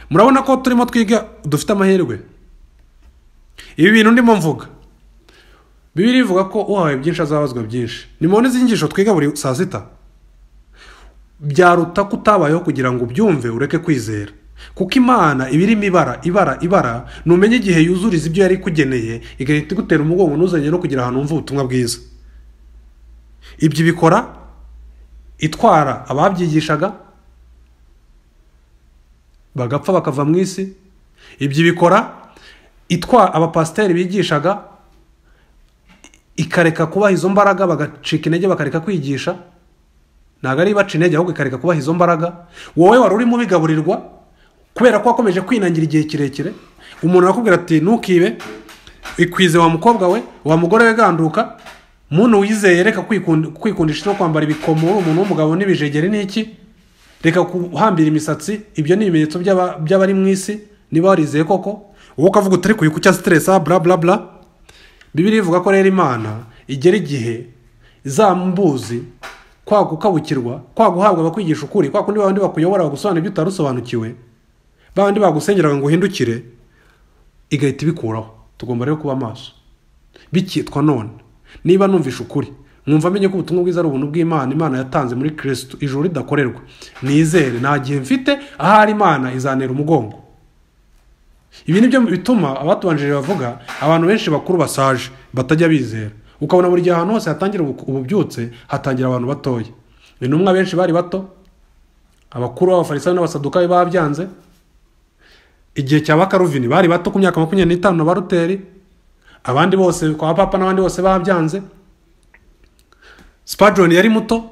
murabona ko turimo twiga dufite amahirwe ibi bintu ndimo mvuga bibiri ivuga ko uhawe byinshi azabazwa byinshi nimubona izi nyigisho twiga buri saa sita byaruta ko utabayeho kugira ngo ubyumve ureke kwizera kuko imana iba irimo ibara ibara ibara numenye igihe yuzuriza ibyo yari ikugeneye igahita igutera umugongo ntuzanye no kugira ahantu wumva ubutumwa bwiza ibyo ibikora itwara ababyigishaga bagapfa bakava mu isi ibyo ibikora itwara abapasiteri bigishaga ikareka kubaha izo mbaraga bagacika intege bakareka kwigisha ntabwo ari baca intege ahubwo ikareka kubaha izo mbaraga wowe wari urimo ubigaburirwa kubera ko wakomeje kwinangira igihe kirekire umuntu arakubwira ati ntukibe ikwize wa mukobwa we wa mugore we ganduka muntu wizeye reka kwikund- kwikundisha no kwambara ibikomo uri umuntu w'umugabo n'ibijegeri n'iki reka guhambira imisatsi ibyo ni ibimenyetso by'aba- by'abari mu isi niba warizeye koko wowe ukavuga utari kuyikucya siteresa bla bla bla bibiri ivuga ko rero imana igera igihe izambuzi kwa gukabukirwa kwa guhabwa abakwigisha ukuri kwa kundi babandi bakuyobora bagusobanura ibyo utarusobanukiwe babandi bagusengeraga ngo uhindukire igahita ibikuraho tugomba rero kuba amaso bikitwa none niba numvisha ukuri mwumva amenye ko ubutumwa bwiza ari ubuntu bw'imana imana yatanze muri kirisitu ijuru ridakorerwa nizere nta gihe mfite ahari imana izanera umugongo ibi ni byo bituma abatubanjirije bavuga abantu benshi bakuru basaje batajya bizera ukabona buri gihe ahantu hose hatangira ubu- ububyutse hatangira abantu batoya intumwa benshi bari bato abakuru b'abafarisayo n'abasadukayo babyanze igihe cya bakaruvini bari bato ku myaka makumyabiri n'itanu na baruteri abandi bose kwa papa n'abandi bose babyanze spadron yari muto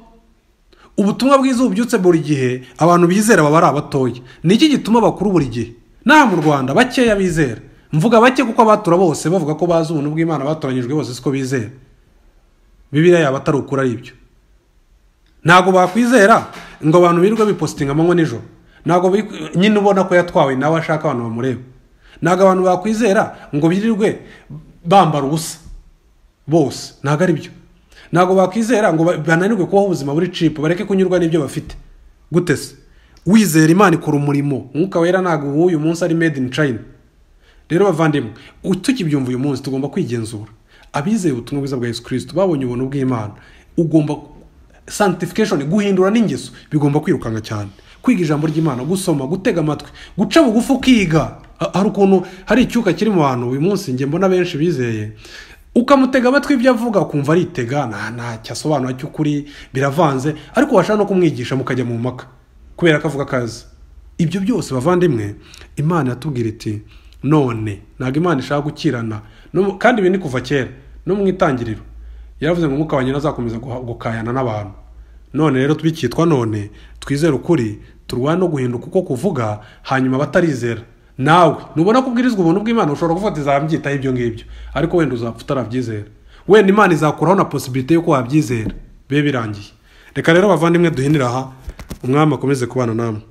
ubutumwa bwiza bubyutse buri gihe abantu bizera baba ari abatoya ni iki gituma abakuru buri gihe nta mu rwanda bakeya bizera mvuga bake kuko abatura bose bavuga ko bazi ubuntu bw'imana batoranyijwe bose siko bizera bibiriya yaba atari ukuri ari ibyo ntabwo bakwizera ngo abantu birirwe bipositinga amanywa nijoro ntabwo bi- nyine ubona ko yatwawe nawe ashaka abantu bamureba ntabwo abantu bakwizera ngo birirwe bambara ubusa bose ntabwo ari byo ntabwo bakwizera ngo ba- bananirwe kubaho ubuzima buri cipu bareke kunyurwa n'ibyo bafite gute se wizera imana ikora umurimo umwuka wera ntabwo w'uyu munsi ari made in china rero bavandimwe u- tukibyumva uyu munsi tugomba kwigenzura abizeye ubutumwa bwiza bwa yesu kirisito babonye ubuntu bw'imana ugomba santification guhindura n'ingeso bigomba kwirukanka cyane kwiga ijambo ry'imana gusoma gutega amatwi guca bugufi ukiga Ha- hari ukuntu hari icyuka kiri mu bantu uyu munsi njye mbona benshi bizeye ukamutega amatwi ibyo avuga ukumva aritega nta ntacyo asobanura cy'ukuri biravanze ariko washaka no kumwigisha mukajya mu mpaka kubera ko avuga akazi ibyo byose bavandimwe imana yatubwira iti none ntabwo imana ishaka gukirana No- kandi ibi ni kuva kera no mu itangiriro yaravuze ngo umwuka wanyu azakomeza gukayana n'abantu none rero tubikitwa none twizere ukuri turwane no guhinduka uko kuvuga hanyuma batarizera nawe nubona ko ubwirizwa ubuntu bw'imana ushobora kuvuga ati zabyitaho ibyo ngibyo ariko wenda uzapfa utarabyizera wenda imana izakuraho na posibilite y'uko wabyizera bibe birangiye reka rero bavandimwe duhinira aha umwami akomeze kubana namwe